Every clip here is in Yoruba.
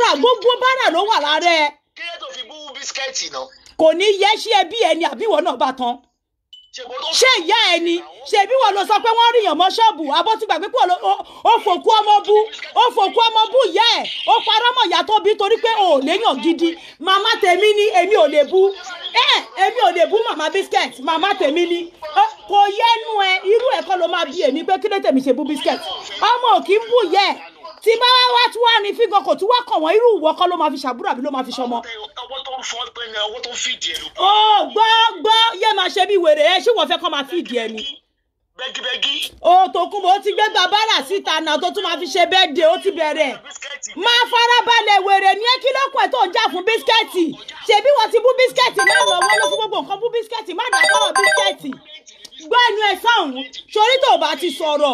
bára gbogbo bára ló wà lára ẹ kí ló tó fi bú bísíkẹ́ẹ̀tì náà. kò ní yẹ ṣé ẹbí ẹni àbíwọ náà bá tán ṣe bó tó ṣé ìyá ẹni ṣe bí wọn lọ sọ pé wọn ríyàn mọ ṣọ́ọ̀bù abó ti gbàgbé pé ó- ó- ó fòkú ọmọ bú ó fòkú ọmọ bú ìyá ẹ ó parọ́ mọ́ ìyá tó bí torí pé ò léyàn gidi màmá tèmi ni èmi ò lè bú ẹ èmi ò lè bú màmá biscuit màmá tèmi ni Ó, kò yẹnu ẹ irú ẹ kọ́ ló máa bí èmi pé kí ló tèmi ṣe bú biscuit ọmọ ò kí ń bú ìyá ẹ tí bá wá wá tí wàá ní fígan kò tí wàá kàn wọ́n irú ìwọ kọ́ ló máa fi ṣàbúrò àbí ló máa fi ṣọmọ ọwọ́ tó ń fọ́ pé ní ọwọ́ tó ń fìdí ẹ̀ ló ó gbọ́ gbọ́ yé máa ṣe bí wèrè ẹ ṣé wọ́n fẹ́ kọ́ máa fìdí ẹ ni bẹ́gíbẹ́gí ó tó kún bó ti gbé bàbára síta náà tó tún máa fi ṣe bẹ́ẹ̀dẹ̀ ó ti bẹ̀rẹ̀ bísíkẹ́ẹ̀tì máa farabalẹ̀ wèrè ní kí ló pẹ̀ tó ń jà fún bísíkẹ́ẹ̀tì ṣebí wọ́n ti bú bísíkẹ́ẹ̀tì náà lọ wọ́n ló fún gbogbo nǹkan bú bísíkẹ́ẹ̀tì má dá sọ̀rọ̀ bísíkẹ́ẹ̀tì gbọ́ ẹnu ẹ̀ sáhùn sórí tó bá ti sọ̀rọ̀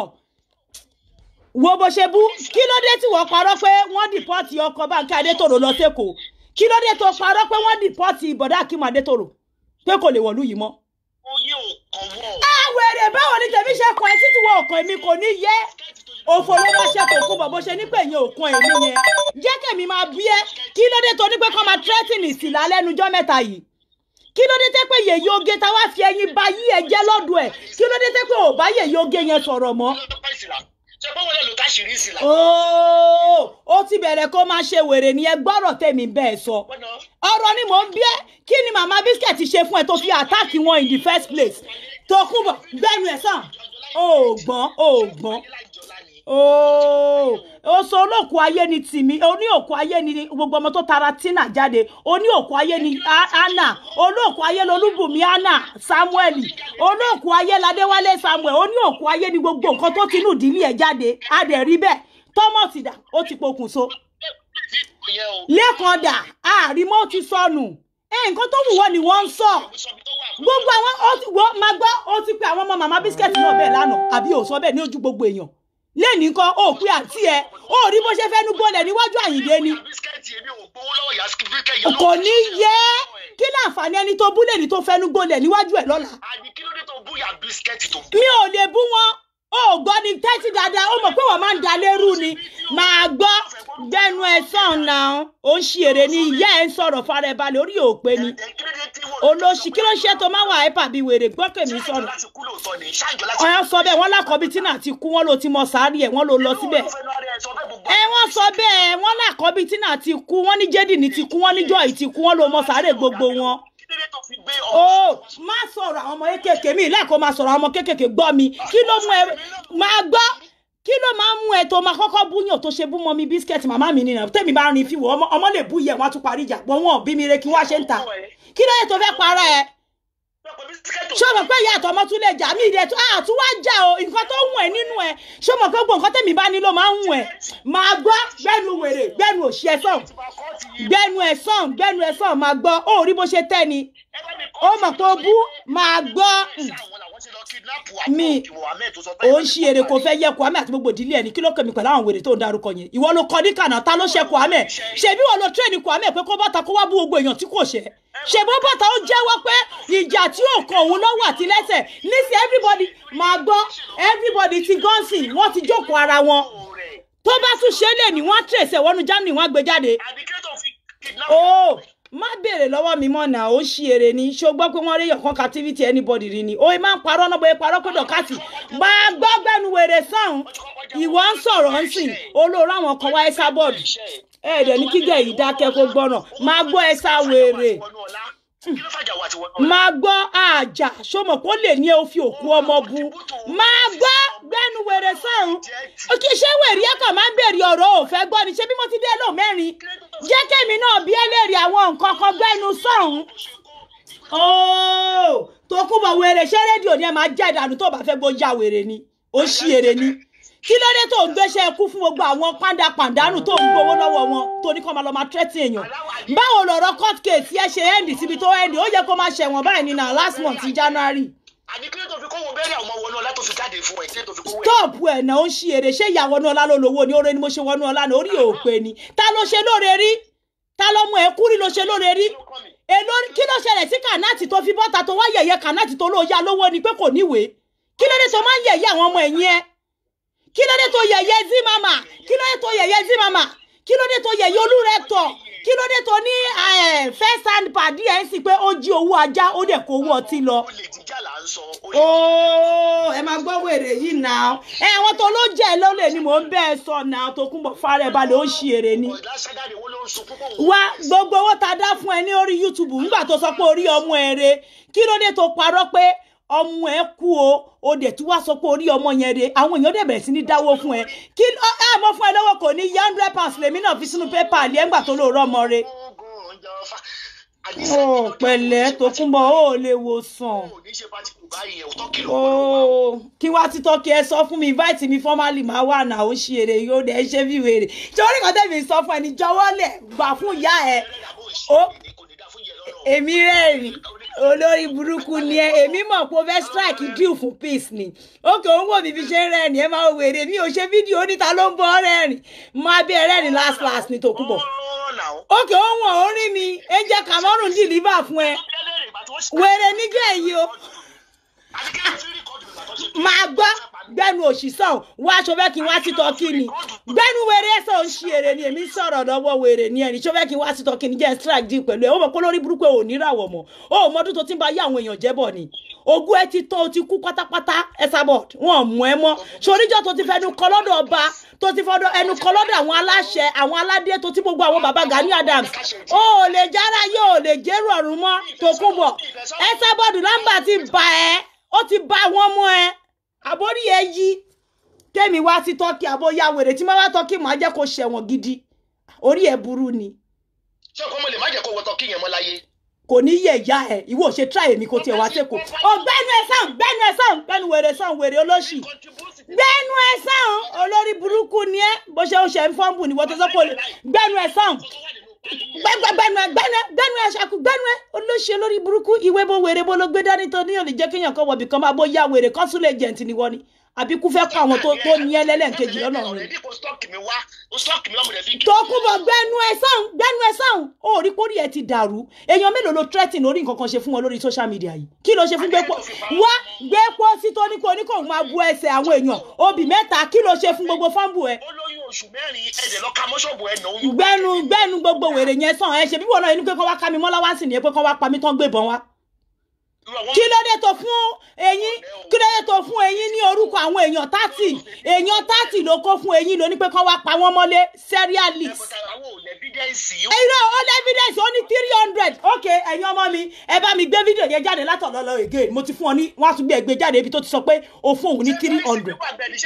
wo bó ṣe bú kí ló dé tí wọ́n parọ́ pé wọ́n dìpọ́tì ọkọ̀ báńkì adétòrò lọ sẹ́kọ̀ọ́ kí ló dé tó parọ́ pé wọ́n dìpọ́tì bọ̀dá akímọ̀ adétòrò pé kò lè wọ̀lú yìí mọ́ oyè ò kàn wọ́ àwẹ̀rẹ̀ báwo ni tèmi ṣe kàn ẹ́ títí wọ ọkàn èmi kò ní yẹ òfò ló máa ṣe kò kú bọ̀ bó ṣe ní pé ìyẹn òkan èmi yẹn jẹ́ kèmi máa bí ẹ́ kí ló dé tó ní pé kọ́ máa tírẹ́tìnì sí lálẹ́nujọ́ mẹ́ta yìí kí ló dé tẹ́ pé yèyí oge tá wá fi ẹyin ba yí ẹ jẹ́ lọ́dún ẹ̀ kí ló dé tẹ́ pé ò bá yèyí oge yẹn sọ̀rọ̀ mọ́ lọ́pàá ìsìlá ṣe pé wọ́n lè lò táṣìírí ìsìlá. ooo ó ti bẹ̀rẹ̀ kó máa ṣe wèrè ní ẹ gbọ́rọ̀ tèmi bẹ́ẹ̀ sọ Bọ́nà ọ̀rọ̀ ni mò ń bí ẹ́ kí ni màmá biscuit ṣe fún ẹ tó fi àtáàkì wọn in the first place tó kún bọ̀ gbẹ́nu ẹ̀ sàn ó gbọ́n ó gbọ́n láìjọlá ni. ooo ó sọ olóòkú ayé ni tìmí oní òkú ayé ni gbogbo ọmọ tó tara tina jáde oní òkú ayé ni A- anna olóòkú ayé lolúbùnmi anna samuel olóòkú ayé ladéwálé samuel oní òkú ayé ni gbogbo nǹkan tó tinú ìdílé ẹ̀ jáde a dẹ̀ rí bẹ́ẹ̀ thomas dà ó ti pokùnso Ìyẹn o. lẹ́ẹ̀kan dà àrímọ́ ti sọnù ẹ nǹkan tó wù wọ́n ni wọ́n ń sọ Sọbi tó wà. gbogbo àwọn ó ti wọ́n máa gbọ́ ó ti pe àwọn ọmọ màmá bísíkẹ́ẹ̀tì náà bẹ́ẹ̀ lánàá àbí ò sọ bẹ́ẹ̀ ní ojú gbogbo èèyàn lẹ́ẹ̀ni kan ó pé àǹtí ẹ ó rí bó ṣe fẹ́nu gbọ́lẹ̀ níwájú àyìndé ni Bísíkẹ́ẹ̀tì èmi ò gbowó lọ́wọ́ ìyá bísíkẹ́ẹ̀tì yẹn. kò ní yẹ kí láǹfààní ẹni tó búlẹ̀ ní tó fẹ́nu gbọ́lẹ̀ níwájú ẹ̀ lọ́la Àní kí ló dé tó búyà bísíkẹ́ẹ̀tì tó bú? mi ò lè bú wọn ó gbọ́ ni tẹ́tí dáadáa ó mọ̀ pé wọ́n máa ń da lérú ni máa gbọ́ gbẹnu ẹ̀ sàn náà ó ń ṣe èrè ni ìyá ẹ̀ ń sọ̀rọ̀ fara ẹ̀ balẹ̀ orí òpè ni Ẹ kí ló dé tí wọ́n. olóṣì kí ló ṣe tó máa wà ẹ́pà bíi wèrè gbọ́kèmí Ṣáàjọ sọ̀rọ̀ láti kú lóòótọ́ ni. Ṣáàjọ láti ọ̀yọ́ sọ bẹ́ẹ̀ wọ́n lákọ̀ọ́bí tí náà ti kú wọ́n ló ti mọ sàárì ẹ̀ wọ́n ló lọ síbẹ̀ ẹ wọ́n sọ bẹ́ẹ̀ wọ́n lákọ̀ọ́bí tí náà ti kú wọ́n ní jẹ́dì ní ti kú wọ́n ní jọ́ì ti kú wọ́n ló mọ sàárè gbogbo wọn. Kí ló dé tó fi gbé ó ọmọ? má sọ̀rọ̀ àwọn ọmọ kéékèèké mi lẹ́ẹ̀kọ́ máa sọ̀rọ̀ àwọn ọmọ kéékèèké gbọ́ mi kí ló mú ẹ máa gbọ́ kí ló máa ń mú ẹ tó máa kọ́kọ́ búyàn tó ṣe bú mọ́ mi bísíkẹ́ẹ̀tì màmá mi nìyẹn tèmi bá rin fíwọ́ ọmọ ọmọ lè bú yẹ wọn á tún parí ìjà pọ̀ wọn bí mi re kí wá ṣe ń ta kí ló yẹ tó fẹ́ para ẹ ṣé o mọ̀ pé ìyá àtọmọ tún lè jà mí ìdẹ tó àtún wá jà o nǹkan tó ń wù ẹ́ nínú ẹ ṣé o mọ̀ pé gbogbo nǹkan tẹ̀mí bá ní ló máa ń wù ẹ́ máa gbọ́ gbẹ́nu wèrè gbẹ́nu òṣì ẹ̀ sàn gbẹ́nu ẹ̀ sàn gbẹ́nu ẹ̀ sàn máa gbọ́ ó rí bó ṣe tẹ́ ni ó mọ̀ pé o bú máa gbọ́ mi ò ń ṣe èrè kò fẹ́ yẹ kwame àti gbogbo ìdílé ẹ̀ ní kí ló kẹ́mi pẹ̀lú àwọn wèrè tó ń darúkọ yẹn ìwọ ló kọ ní kànáà ta ló ṣe kwame ṣebí wọn ló tírẹ̀nì kwame pé kó bọ́ta kó wá bú gbogbo èèyàn tí kò ṣe ṣèbó bọ́ta ó jẹ́wọ́ pé ìjà tí ò kan òun lọ́wọ́ àti lẹ́sẹ̀ nísìnyí everybody máa gbọ́ everybody ti gọ́ǹsì wọ́n ti jókòó ara wọn tó bá tún ṣe é lè ní wọ́n tẹ̀sẹ̀ wọnú germany wọ́n á gbé jáde ó má béèrè lọ́wọ́ mi mọ́ náà ó ṣí èrè ni ṣó gbọ́ pé wọ́n rí yọ̀kan captivity anybody rí ni ó máa ń parọ́ náà bóyá parọ́ pé dọ̀kásì máa gbọ́ gbẹ́nu wèrè sàn ìwọ ń sọ̀rọ̀ ń sìn olóró àwọn kan wá ẹ́sà bọ́ọ̀dù ẹ̀ẹ́dẹ̀ ní kígẹ̀ yìí dákẹ́ kó gbọ́ràn máa gbọ́ ẹ́sà wèrè máa gbọ́ àjà ṣọmọ kó lè ní ẹ ó fi òkú ọmọ bu máa gbọ́ gbẹ́nu wèrè sọ̀rùn kí ṣé wèrè ẹ̀kọ́ máa ń bèrè ọ̀rọ̀ òfẹ́ gbọ́ ni ṣé bí mo ti dé lò mẹ́rin jẹ́ kẹ́mi náà bí ẹlẹ́rìí àwọn nǹkan kan gbẹ́nu sọ̀rùn. ooo tó kú bọ̀ wèrè ṣé rédíò ni ẹ máa jẹ́ ìdànù tó bá fẹ́ gbó ya wèrè ni ó ṣí èrè ni kí ló dé tó ń gbéṣẹ́ kú fún gbogbo àwọn pàǹdà pàǹdánù tó ń gbowó lọ́wọ́ wọn tó ní kó máa lọ máa tẹ́tí èèyàn báwo lọ̀rọ̀ court case yẹn ṣe end síbi tó end ó yẹ kó máa ṣẹ̀wọ̀n báyìí ní na last month january àní kí ló tó fi kówó bẹ́rẹ̀ ọmọ wọnú ọlá tó fi jáde fún ẹ kí ló tó fi kówó ẹ. stop ẹ̀ náà ó ń ṣí èrè ṣé ìyá wọnú ọlá ló lówó ni oore ni mo ṣe wọnú ọlá ni orí òpè ni ta ló ṣe lóore rí ta ló mú ẹ kúrí ló ṣe lóore rí èló kí ló ṣẹlẹ̀ sí kànáàtì tó fi bọ́ta tó wá yẹ̀yẹ́ kànáàtì tó lóya lówó ni pé kò níwèé kí ló dé tó máa ń yẹ̀yẹ́ àwọn ọmọ ẹ̀yìn ẹ kí ló dé tó yẹ̀yẹ́ zí mama kí ló dé tó yẹ̀yẹ́ zí mama kí ló dé tó yẹ̀yẹ́ olúrẹ̀ tọ̀ kí ló dé tó ní eh, first hand pàdé ẹ̀ ń sì pé ó jí owó ajá ó dẹ̀ kó owó ọtí lọ olè jíjà là ń sọ olè ooo ẹ máa gbọ́ wèrè yìí náà ẹ àwọn tó ló jẹ́ lólè ni mò ń bẹ́ẹ̀ sọ náà tó kún bọ̀ fara ẹ̀ balẹ̀ ó ń ṣe èrè ni. lásàgàdì wọn ló ń sunkún kó wá gbogbo owó tá a dá fún ẹ ní orí youtube nígbà tó sọ pé orí ọmọ ẹ re kí ló dé tó parọ́ pé ọmọ ẹ kú o o dẹ̀ tí wàá sọ pé orí ọmọ yẹn re àwọn èèyàn dẹ̀ bẹ̀rẹ̀ sí ní dáwó fún ẹ kí ẹ ẹ mọ fún ẹ lọ́wọ́ kò ní yẹ hundred pounds lèmi náà fi sínú pépà àlẹ́ ńgbà tó lóòrọ̀ ọmọ re. oògùn ìjọba ó pẹ̀lẹ́ tó kún bọ̀ ó lè wò sàn. ò ní ṣe bá ti kù báyìí ẹ̀ òótọ́ kìlọ̀ ooo kí wá títọ́ kí ẹ sọ fún mi invite mi formally máa wà náà ó ṣe èrè yóò dẹ̀ ṣe bí wèrè ṣé orí kan tẹ̀mí sọ fún ẹni jọ̀wọ́ lẹ̀ gbà fún ìyá ẹ ó èmi rẹ́rìn olórí burúkú ni ẹ èmi mọ̀ pé o fẹ́ strike deal fún peace ni ókè òun wò mí bí ṣe ń rẹ́rìn ẹ máa wèrè mi ò ṣe fídíò oníta ló ń bọ́ rẹ́rìn máa bí ẹ rẹ́rìn last last ni tòkúbọ̀ ókè òun wọ̀n ó rí mi ẹ jẹ́ Cameroon deliver fún ẹ wèrè nígbà yìí o máa gbọ́ gbẹ́nu òṣìṣàn wá aṣọ fẹ́ kí n wá títọ́ kí ni gbẹ́nu wèrè ẹ̀sán ń ṣe èrè ni èmi ń sọ̀rọ̀ lọ́wọ́ wèrè ni ẹni ṣọ fẹ́ kí n wá títọ́ kí ni jẹ́ strike deal pẹ̀lú ẹ̀ ó mọ̀ pé lórí burúkú ò ní ràwọ̀ mọ́ ó mọ ọdún tó ti ń bá yé àwọn èèyàn jẹ́ bọ̀ ni ogún ẹ ti tán o ti kú pátápátá Esabod wọn mú ẹ mọ́ soríjọ́ tó ti fẹnu kọ lọ́dọ̀ ọba tó ti fọdọ̀ ẹnu kọ lọ́dọ̀ àwọn aláṣẹ àwọn aládé tó ti gbogbo àwọn baba Gani Adams ó ò lè jára yóò lè jẹ́rù ọ̀run mọ́ tó kú bọ̀ Esabod lámbà ti bà ẹ́ ó ti bá wọn mọ́ ẹ àbórí ẹ yí kémi wá sí tọ́kì àbóyá wèrè tí máa wá tọ́kì máa jẹ́ kó ṣẹ̀wọ̀n gidi orí ẹ burú ni ṣé ọkọ mo lè má jẹ́ kó wọtọ kíyàn mọ́ láyé. kò ní yẹ ìyá ẹ ìwọ ṣe try èmi kò tiẹ̀ wá sẹ́kọ̀ọ́ ọgbẹ́nu ẹ sàn gbẹ́nu ẹ sàn gbẹ́nu wèrè sàn wèrè olóṣì gbẹ́nu ẹ sàn olórí burúkú ni ẹ bó ṣe ó ṣe ń fọ́nbù ni wọ́n ti sọ pé olè gbẹ́nu ẹ sàn gbẹ́nu ẹ gbẹ́nu ẹ gbẹ́nu ẹ ṣàkú gbẹ́nu ẹ olóṣì olórí burúkú ìwé bó wèrè bó ló gbé dání tó ní òní jẹ́ kéèyàn kan wọ̀bì kan máa bó yá wèrè consul agent ni wọ́n ni àbí kú fẹ́ kọ́ àwọn tó tó ní ẹlẹ́lẹ́ǹkejì lọ́nà rẹ̀ ọ̀rẹ́dì kò stọ́ọ̀kì mi wá o stọ́ọ̀kì mi wá mo lè fi kí. tó kú bọ̀ gbẹ́nu ẹ sàn gbẹ́nu ẹ sàn ó rí kórìí ẹ ti dàrú èèyàn mélòó ló threatening orí nǹkan kan ṣe fún wọn lórí social media yìí kí ló ṣe fún gbẹ́pọ̀ wá gbẹ́pọ̀ sí tó ní kó ní kó máa bu ẹsẹ̀ àwọn èèyàn obì mẹ́ta kí ló ṣe fún gbogbo fọ́ǹbù ẹ ó lóyún oṣù mẹ́rin ẹ̀jẹ̀ lọ ka mọ́ṣọ́ọ̀bù ẹ̀ nà oyún. gbẹ́nu gbẹ́nu gbogbo wèrè yẹn sàn ẹ ṣe bí wọn náà inú pé kọ́ wá ká mi mọ́lá wá sí ni pé kọ́ wá pa mí tán gbébọn wá kí ló dé tó fún eyín kí ló dé tó fún eyín ní orúkọ àwọn èèyàn tátì èèyàn tátì ló kó fún eyín lóní pé kán wá pa wọ́n mọ́lé serialist àwọn ò lẹ́bídẹ́ǹsì. irọ́ ó lé evidence ó ní three hundred ok ẹ̀yin ọmọ mi ẹ bá mi gbé fídíò yẹn jáde látọ̀dọ̀ lọ again mo ti fún ọ ní wọ́n á tún gbé ẹgbẹ́ jáde ibi tó ti sọ pé o fún òun ní three hundred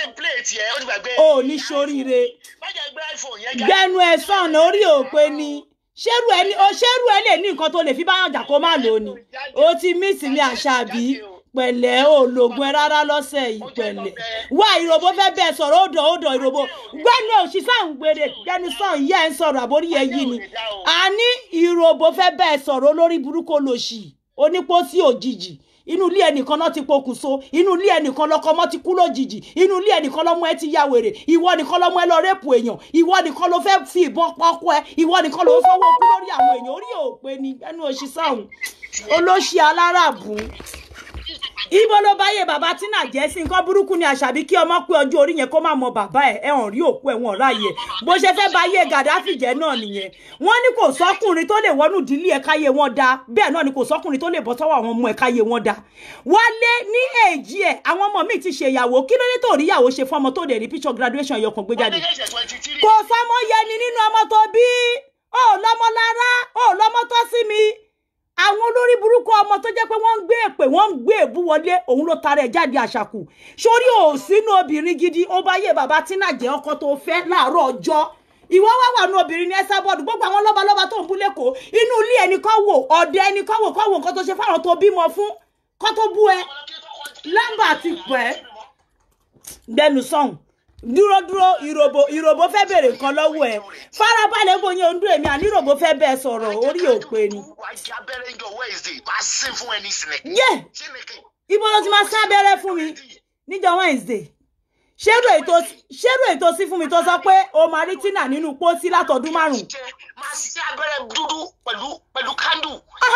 o ní soríire gbẹnu ẹ sàn orí òpè ni ṣérù ẹni o ṣérù ẹ lè ní nǹkan tó lè fi báyọ̀ jà kó má lò ní o ti mísì ní àṣàbí pẹ̀lẹ́ ò lògùn ẹ rárá lọ́sẹ̀ yìí pẹ̀lẹ́ wá ìròbó fẹ́ bẹ́ẹ̀ sọ̀rọ̀ ó dọ̀ ó dọ̀ ìròbó gbẹ́nu òṣì sàn gbére gbẹ́nu sàn yẹ́ ẹ̀ ń sọ̀rọ̀ àbórí ẹ̀ yìí ni àní ìròbó fẹ́ bẹ́ẹ̀ sọ̀rọ̀ olórí burúkú olòṣì onípòsí òjijì inú ilé ẹnìkan náà ti pokùnso inú ilé ẹnìkan lọkọ ọmọ ti kú lójijì inú ilé ẹnìkan lọmọ ẹ ti ya wèrè ìwọ nìkan lọmọ ẹ lọ rẹ́pù èèyàn ìwọ nìkan ló fẹ́ fi ìbọn pọ́kọ ẹ ìwọ nìkan ló fọwọ́ kú lórí àwọn èèyàn orí òpè ni ẹnu òṣì sáhùn olóṣì aláràbù ibo ló bá yé bàbá tínà jẹ́ sí nǹkan burúkú ni àṣàbí kí ọmọ pé ọjọ́ orí yẹn kó má mọ bàbá ẹ̀ ẹ̀ hàn rí òkú ẹ̀ wọ́n ráàyè bó ṣe fẹ́ bá yé gàdáfì jẹ́ náà nìyẹn wọ́n ní kò sọ́kùnrin tó lè wọnú ìdílé ẹ̀ káyé wọn dá bẹ́ẹ̀ náà ni kò sọ́kùnrin tó lè bọ́ sọ́wọ́ àwọn ọmọ ẹ̀ káyé wọn dá wálé ní èjì ẹ̀ àwọn ọmọ míì ti ṣèyàwó kí ló dé tó rí ìyàwó ṣe fún ọmọ tó dẹ̀ rí picture graduation ẹ̀yọkàn gbé jáde kò sọmọ yẹni nínú ọmọ tó bí ó lọmọ lára ó lọmọ tó sí mi àwọn olórí burúkú ọmọ tó jẹ́ pé wọ́n ń gbé èpè wọ́n ń gbé èbú wọlé òun ló tara ẹ̀ jáde àṣàkù sórí òsínú obìnrin gidi ó bá yé bàbá tínà jẹ́ ọkọ tó fẹ́ láàárọ̀ ọjọ́ ìwọ wá wà nù obìnrin ní Esabod gbogbo àwọn lọ́balọ́ba tó ń bú lẹ́kọ̀ọ́ inú ilé ẹni kọ́ wò ọ̀dẹ ẹni kọ́ wò kọ́ wò nǹkan tó ṣe fáwọn tó bímọ fún kọ́ tó bú ẹ lámbà ti pẹ́ gbẹnu sọ̀hún dúró dúró ìròbó ìròbó fẹ́ bèrè nǹkan lọ́wọ́ ẹ̀ farabalẹ̀ bóyá ohun dúró èmi àní ìròbó fẹ́ bẹ́ẹ̀ sọ̀rọ̀ orí òpè ni. abẹ́rẹ́ ìjọ Wednesday máa sín fún ẹni sinẹ̀. yé ibo ló ti máa sá abẹ́rẹ́ fún mi níjọ́ Wednesday ṣérò ètò ṣérò ètò sí fún mi tó sọ pé o máa rí tínà nínú pósí látọdún márùn. máa sí abẹ́rẹ́ dúdú pẹ̀lú pẹ̀lú kándù.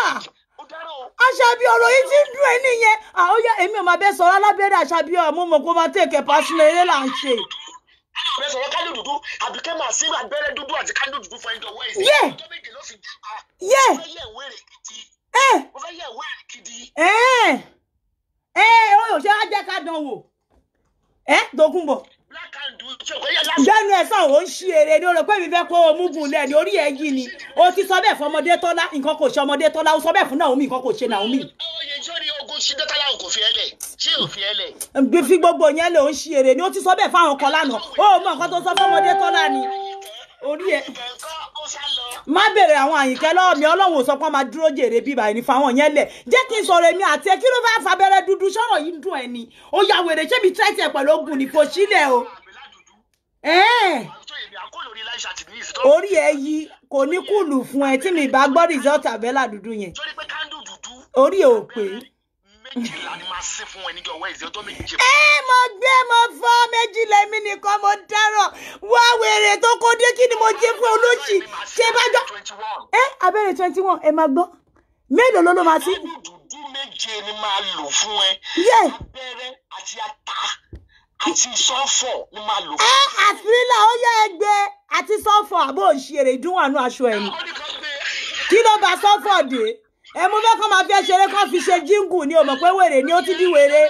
aṣàbí ọ̀rọ̀ yìí ti ń dùn ẹ́ nìyẹn àwọn yẹ èmi ò máa bẹ sọ̀rọ̀ alábẹ́rẹ́ aṣàbí ọ̀rọ̀ mo mọ̀ kó máa tẹ̀kẹ̀ pàṣẹ eré là ń ṣe àwọn ọ̀rẹ́ sọ̀rọ̀ kándù dúdú àbíkẹ́ máa sí abẹ́rẹ́ dúdú àti kándù dúdú fún ẹjọ́ wẹ́ẹ̀sì. Yeah. ọjọ́ méje ló fi gbà. yé mo fẹ́ yẹ̀ wẹ́rẹ̀ gidi. ẹ mo fẹ́ yẹ̀ wẹ́rẹ̀ gidi. ẹ ẹ ó yóò ṣe á jẹ́ ká dán wò ẹ Tókunbọ̀ black and blue tí o kò yẹ lásán. gbẹ́nu ẹ̀ sàn ó ń ṣí eré ní o rò pé mi fẹ́ kó o mú gùn lẹ̀ ní orí ẹ̀ yìí ni o ti sọ bẹ́ẹ̀ fún ọmọdé tọ́lá nǹkan kò ṣe ọmọdé tọ́lá o sọ bẹ́ẹ̀ fún Naomi nǹkan kò ṣe Naomi oye sórí ogun ṣídẹ́tàlá kò fi ẹ lẹ̀ ṣé ò fi ẹ lẹ̀. gbé fi gbogbo yẹn lè ó ń ṣí eré ni o ti sọ bẹ́ẹ̀ fáwọn kan lánàá o mọ nǹkan tó sọ fún ọmọdé tọ́lá ni orí ẹ̀ kẹ̀kọ́ ó sá lọ. má bèrè àwọn àyìnkẹ́ lọ́wọ́ mi ọlọ́run ò sọ pé wọ́n máa dúró jèrè bíbá ẹni fáwọn yẹn lẹ̀ jẹ́ kí n sọ̀rọ̀ èmi àti ẹ kí ló fẹ́ fabẹ́rẹ́ dúdú sọ̀rọ̀ yìí ń dùn ẹ̀ ni ó ya wèrè ṣé mi tẹ́tí ẹ̀ pẹ̀lú ogun ní kò sílẹ̀ o. àbílá dúdú. Ẹ́ẹ̀, tó èmi àkólò ní láìsà tì ní ìsìn tó. orí ẹ yí kò ní kùlù fún ẹ tí mi bá gbọ́ rìsọ́ọ̀tì àbẹ́là dúdú yẹn sórí pé kándù dúdú. orí ẹ ò pé. méjìlá ni máa sí fún ẹ níjọ́ wẹ́ẹ̀sì ọjọ́ méje. ẹ mo gbé mo fọ́ méjì lẹ́mí nìkan mo dáràn wá wèrè tó kó dé kí ni mo jẹ́ fún olóṣì ṣé bá jọ. twenty one. ẹ abẹ́rẹ́ twenty one ẹ máa gbọ́ mélòó ló ló máa sí. kándù dúdú méje ni máa lò fún ẹ. yé abẹ́rẹ́ àti ata àti sọ́fọ̀ ni máa lò ẹ fún ẹ. àfírílà ó yẹ ẹgbẹ́ àti sọ́fọ̀ àbò òṣèré ìdúnwànú aṣọ ẹ̀ ni ó ní kan gbé. kí ló bá sọ́fọ̀ dé ẹ mú fẹ́ kọ́ máa fi ẹ ṣeré kọ́ fi ṣe jíǹgù ni o mọ̀ pé wèrè ni ó ti di wèrè.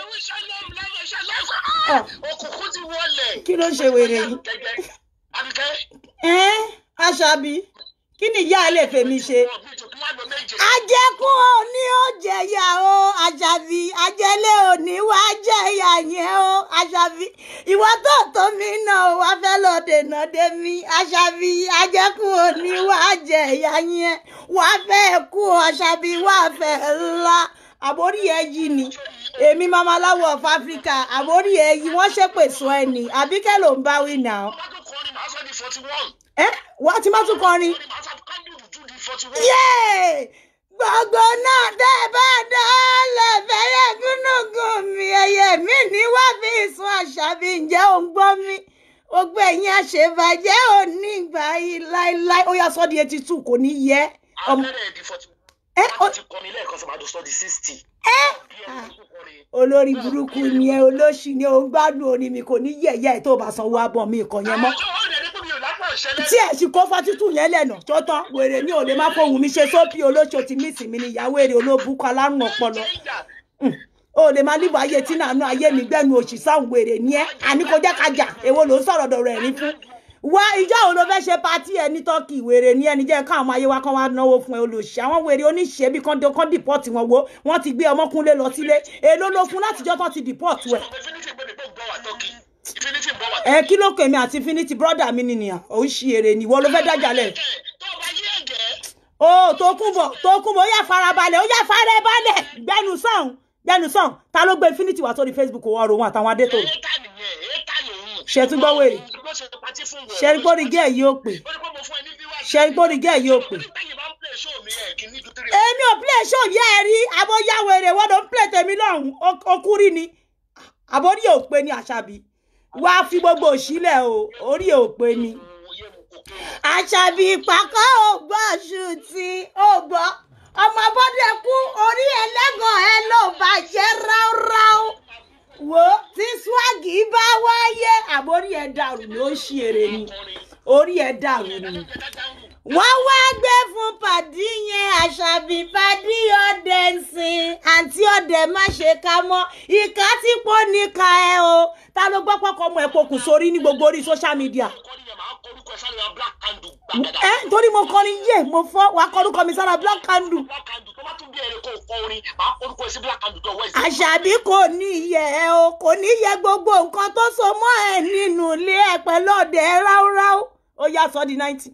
Ah. òkùnkùn ti wọlé. kí ló ń ṣe wèrè yìí. Gẹ́gẹ́. Àbíkẹ́. ẹ aṣábí kí ni ìyá ẹ lè fèmí ṣe. ọ̀gbìn tó kí wọ́n lọ méje. ajẹkùn òní ó jẹyà o àṣàbí ajẹlé òní wá jẹyà yẹn o àṣàbí ìwọ tó tó mi náà wá fẹ́ lọ dènà dé mi àṣàbí ajẹkùn òní wá jẹyà yẹn wá fẹ́ kú àṣàbí wá fẹ́ ńlá àbórí ẹ yìí ni èmi mamaláwo of Africa àbórí ẹ yìí wọ́n ṣépè sọ ẹ ní àbíkẹ́ ló ń bá wí nà ó. Wọ́n tún kọrin màá sọ di forty one. ẹ wá tí má tún kọrin. Kọrin màá sọ kándù dúdú di forty one. yéè gbogbo náà tẹ́ ẹ bá dálẹ̀ fẹ́rẹ̀ gúnùgún mi ẹyẹ mi ní wá fi sun àṣàbí ǹjẹ́ ò ń gbọ́ mi gbogbo ẹ̀yin àṣebàjẹ́ ò ní ìgbà yìí láéláé ó yá sọ́ di eighty two kò ní yẹ ọmọ Abẹ́rẹ́ di forty one. ẹ Wọ́n ó- ti kọrin lẹ́ẹ̀kan sọ màá dùn sọ di sixty. ẹ Bí ẹni tó kọrin. olórí burúkú ni ẹ olóṣì ni ò ń gbádùn orin mi kò ní yẹ̀yẹ́ ẹ̀ tó bá sanwó abọ́ mi ìkàn yẹn mọ́ Àjọ ó rẹ̀ ní pé mi ò lápá ìṣẹ̀lẹ̀. tí ẹ sì kó fọtítù yẹn lẹ́nà tó tán wèrè mi ò lè má fohùn mi ṣe sópì olóṣò tí mí sì mi ni ìyàwó èrè olóbùkọ alárùn ọpọlọ o lè máa líbo ayé tí nàánú ayé mi gbẹnu òṣì sáwọn wèrè ní ẹ àní kò jẹ́ ká jà èwo ló ń sọ̀rọ̀ dọ̀rọ̀ ẹ̀rín fún wá ìjọ òun ló fẹ́ ṣe patí ẹ ní tọ́kì wèrè ní ẹni jẹ́ káwọn ọmọ ayé wa kan wá náwó fún ẹ olóṣì àwọn wèrè oníṣẹ́ bí kán kán dìpọ́ọ̀tì wọn wo wọ́n ti gbé ọmọkúnlé lọ sílé èló ló fún látijọ́ tán ti dìpọ́ọ̀tì ẹ̀ Infinity gbé mi pé ń bọ̀ wá tọ́kì. Infinity ń bọ̀ wá ẹ kí ló kèmí àti finity brother mi nìyàn òun ṣì èrè nìwọ ló fẹ́ dájà lẹ̀ tó bá yé ẹ̀gẹ́. ó Tókunbọ̀ Tókunbọ̀ ó yá farabalẹ̀ ó yá farabalẹ̀ gbẹnu sàn gbẹnu sàn ta ló gbé infinity wá sórí facebook wọn rò wọn àtàwọn adétò èétà nìyẹn èétà lòun. Ṣé tún gbọ́ wèrè? ló ṣe patí fún wọn. ṣẹ́rígbórí gẹ́ẹ̀ yóò pè ó ní pé mo fún ẹ ní viewers. ṣẹ́rígbórí gẹ́ẹ̀ yóò pè. Nígbẹ̀yìn bá ń play show mi ẹ̀ kí ní ju three èmi ò play show yẹ́ ẹ rí abóyáwó èrè wọ́n ló ń play tèmi lọ́hùn okúrí ni àbórí ò pé ní àṣàbí wá fi gbogbo òṣìlẹ̀ o orí ò pé ní. oyè mu kò kí àṣàbí ìpàkọ́ ò gbọ́ ṣùtì ò gbọ́ ọmọ bọ́dẹ kú orí ẹlẹ́gàn ẹ ló bàjẹ́ ráúráú wo tí swagi bá wáyé àbórí ẹ dàrú ló ń ṣe èrè ni orí ẹ dàrú ni wọ́n wá gbé fún pàdí yẹn àṣàbí pàdí ọdẹ ńsìn àǹtí ọdẹ má ṣe ká mọ́ ìka tí pọ̀ níka ẹ o ta ló gbọ́ pọ́kọ́ ọmọ ẹ pokùn sórí ní gbogbo orí social media kọ́ni yẹn máa korúkọ ẹ sáré wa black candle gbàgàdà. ẹ torí mo kọrin yé mo fọ wàá kọrúkọ mi sára black candle black candle tó bá tún bí ẹrẹ kó kọ orin máa korúkọ ẹ sí black candle tó wẹ̀ sí. àṣàbí kò ní yẹ ẹ o kò ní yẹ gbogbo nǹkan tó so mọ́ ẹ nínú ilé ẹ pẹ̀lú ọdẹ ráúráú ó yá sọ di ninety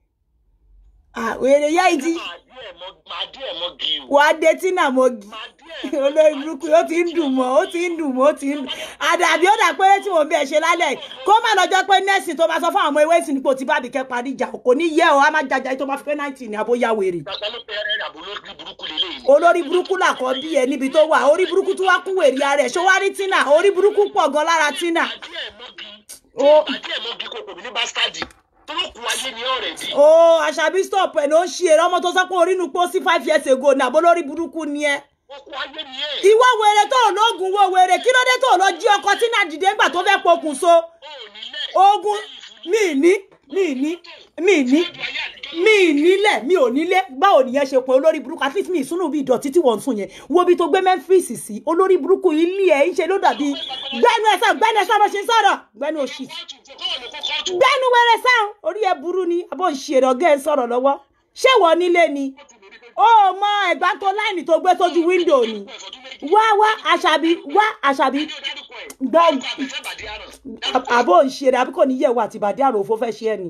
àwèrè yá ìdí máa dí ẹ̀ mọ́ máa dí ẹ̀ mọ́ gi o. wàá dé tínà mọ́gì máa dí ẹ̀ olórí burúkú ó ti ń dùn mọ́ ó ti ń dùn mọ́ ó ti ń dùn àdàbí ó dà pé tí mò ń bẹ̀ ṣe lálẹ́ yìí kó má lọ́jọ́ pé nẹ́ẹ̀sì tó bá sọ fún àwọn ọmọ ewé ìsìn nípò tí bábí kẹ́ parí ìjà kò ní yẹ ọ á má jàjà tó bá fi pé náìtì ní abóyá wèrè gbàgbá ló pe ẹrẹ àbò lórí burúkú lélẹ̀ yìí. olórí burúkú làkọ́ bí ẹ níbi tó wà orí burúkú tó wá kún wèrè ara ẹ̀ ṣó wá rí tínà orí burúkú pọ̀ gan lára tínà máa dí ẹ̀ mọ́ gi. Ó. máa dí ẹ̀ mọ́ gi kò pè mí ní bastadi. torókù ayé ni ọ̀rẹ́ di. ó àṣàbí stop ẹ̀ ló ń ṣe eré ọmọ tó sọ pé orí inú pósí five years ago ní àbó lórí burúkú ni ẹ okùn ayé ni ẹ̀. ìwọ wèrè tó lóògùn wo wèrè kí ló dé tó lọ jí ọkọ tínà dìde ńgbà tó fẹ́ pokùn so o ò nílẹ̀. ogun mi ní mi ní mi ní mi nílẹ̀ mi ò nílé báwo nìyẹn ṣe pé olórí burúkú at least mi ìsúnú bí ìdọ̀tí tí wọ́n ń sùn yẹn wo bí tó gbé Memphis sí olórí burúkú ilé ẹ̀ ń ṣe ló dàbí gbẹ́nu ẹ̀ sàn gbẹ́nu ẹ̀ sàn bó ṣe ń sọ̀rọ̀ gbẹ́nu òṣì gbẹ́nu wẹrẹ sàn orí ẹ̀ burú ni àbọ̀ ń ṣe ọ̀gá ẹ̀ sọ̀rọ̀ lọ́wọ́ ṣé wọ́n nílé ni ó mọ ẹ̀gbá tó láìní tó gbé sójú wíńdò ni wá wá àṣàbí wá àṣàbí gbọ́ àbò ń ṣe àbí kò ní yẹ̀wò àti ìbàdí àrò òfò fẹ́ ṣe ẹ̀ ni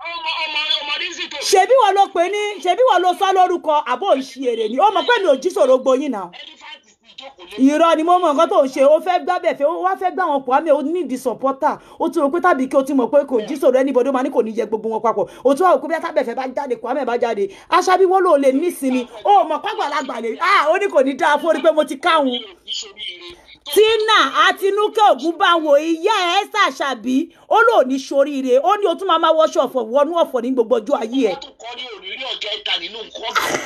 ṣebí wọn ló pè ní ṣebí wọn ló sọ lórúkọ àbò ń ṣe èrè ni ó mọ̀ pé mi ò jí sòro gboyin náà irọ́ ni mo mọ nǹkan tó ń ṣe ó fẹ́ gbá bẹ̀ fẹ́ ó wá fẹ́ gbá wọn pọ̀ àmì ó ní ìdí supporter ó ti rò pé tàbí kí o ti mọ̀ pé kò jí sòro anybody ó máa ní kò ní yẹ gbogbo wọn papọ̀ ó tún wà wò pé bí tábẹ̀fẹ̀ bá jáde kò àmì bá jáde aṣábí wọn ló lè nísinmi ó mọ̀ pàgbàlagbà lè ah ó ní kò ní dáa fún orí pé mo ti káwọn tina àtinúkẹ́ ògúnbáwo ìyá ẹ̀ ṣàṣàbí ó lò ní soríire ó ní o tún máa máa wọṣọ ọ̀fọ̀ wọnú ọ̀fọ̀ ní gbogbo ọjọ́ ayé ẹ̀. wọ́n tún kọ́ ní òrírí ọjọ́ ìta nínú nǹkan ọ̀gbìn.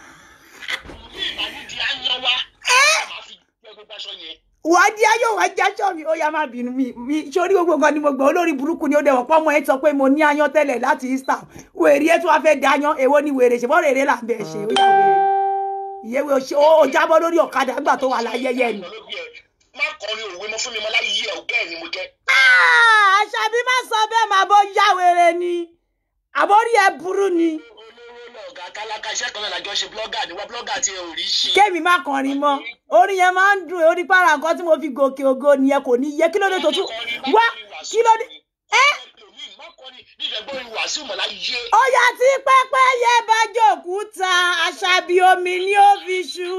bí ìbànújẹ́ á yan wá máa fi gbẹ gbogbo aṣọ yẹn. wàá di ayé wàá jáṣọ mi ó yá má bínú mi mi sórí gbogbo nǹkan ni mo gbọ́ olórí burúkú ni ó dẹ̀ wọ́n pọ́ ọmọ ẹ sọ pé mo ní ayan tẹ́lẹ̀ láti Easter wèrè ẹ tún wá fẹ́ da ayan èwo ni wèrè ṣe bọ́ọ̀rẹ̀ eré là ń bẹ̀ ṣe ó yá wèrè ìyẹ́wé ó jábọ́ lórí ọ̀kadà nígbà tó wà láyẹyẹ ni. má kọrin òwe mọ́ fún mi mọ́ láyé ẹ̀ ọ̀gá ẹ̀ ni mo jẹ́. àṣàbí má sọ bẹ́ẹ̀ máa bọ́ yá wèrè ni àbórí ẹ burú ni olówó lọ̀gá tálákà iṣẹ́ kan náà lájọ ṣe blọ́gà ni wá blọ́gà tí ẹ ò rí ṣe. kémi má kọrin mọ́ orin yẹn máa ń dùn orí para nǹkan tí mo fi gòkè ògo nìyẹn kò ní yẹ kí ló dé tó tún wá kí ló dé ẹ má kọrin ní ìdẹ́gbọ́n ìlú wàásù mọ̀ láyé. ó yá tí pẹ́pẹ́yẹ bá jòkúta àṣàbí omi ni ó fi ṣú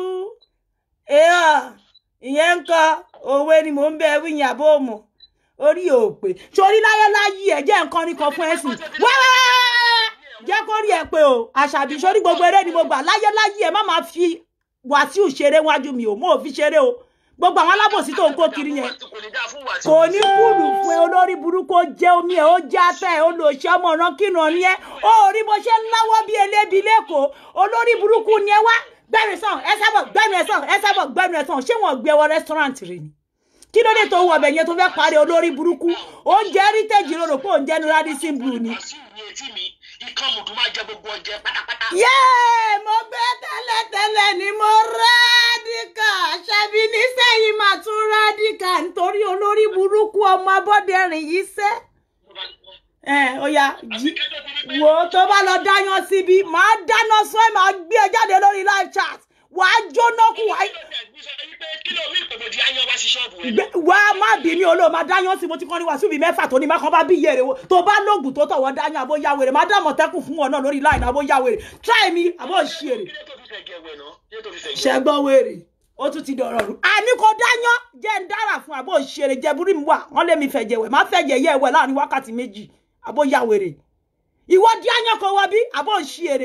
èèyàn ìyẹn ń kọ òwe ni mò ń bẹ wíyìn àbó mọ orí òpè torí láyé láyé ẹ jẹ́ nǹkan ní kan fún ẹ sìn wẹ́wẹ́wẹ́ jẹ́ kó rí ẹ pé o àṣàbí sórí gbogbo eré ni mo gbà láyé láyé ẹ má máa fi wàsíù ṣeré wájú mi o mo ò fi ṣeré o gbogbo àwọn alábòsí tó ń kó kiri yẹn kò ní dáa fún wàásù. kò ní kúlù fún ẹ olórí burúkú ó jẹ omi ẹ ó jẹ ata ẹ ó lò ṣe ọmọ ọ̀ràn kírun ni ẹ ó rí bó ṣe ń láwọ́ bí elébi lẹ́kọ̀ọ́ olórí burúkú ni ẹ wá gbẹ̀rù sàn ẹ sábọ̀ gbẹ̀rù ẹ sàn ẹ sábọ̀ gbẹ̀rù ẹ sàn ṣé wọ́n gbé wọ rẹ́sítọ́rántì rẹ ni kí ló dé tó wọ ọbẹ̀ yẹn tó fẹ́ parí olórí burúkú oúnjẹ heritage ló rò pé oúnjẹ ní radisson blue ni. wàásù ní etí mi ikán mùdù máa jẹ gbogbo ọjẹ pátápátá. yéè mo gbé tẹ́lẹ̀tẹ́lẹ̀ ni mo rádìkà ṣàbí nísẹ́yìn máa tún rádìkà nítorí olórí burúkú ọmọ abọ́dẹrìn yìí sẹ́. ẹ ó yá jí wò ó tó bá lọ dáyán síbi máa dáná sún ẹ máa gbé ẹ jáde lórí live chat wàá jóná kú wàá kí ló mí ìpèbòdì ayán wá sí ṣọ́ọ̀bù ẹ̀. gbẹ wá má bí mi olóò máa dáyán sí mo ti kọ́ ní wàásù bíi mẹ́fà tó ní má kàn bá bí iye rẹ̀ wo tó bá lóògùn tó tọ̀wọ́ dáyán àbó yá wèrè má dá mọ̀tẹ́kùn fún wọn náà lórí láìní àbó yá wèrè try mi àbó ṣí èrè kí ló tó fi fẹ́ gẹ̀ wẹ̀ náà kí ló tó fi fẹ́ gẹ̀. ṣẹgbọ́n wèrè ó tún ti dọ̀rọ̀ rú àní kò dáyán jẹ́ ń dára fún àbó ṣí èrè jẹ́ burú mi wà wọ́n lé mi fẹ̀jẹ̀ wẹ̀ má fẹ̀jẹ̀ yẹ ẹ̀wẹ̀ láàrin wákàtí méjì àbó yá wèrè ìwọ dáyán kò wọ bí àbó ṣí èrè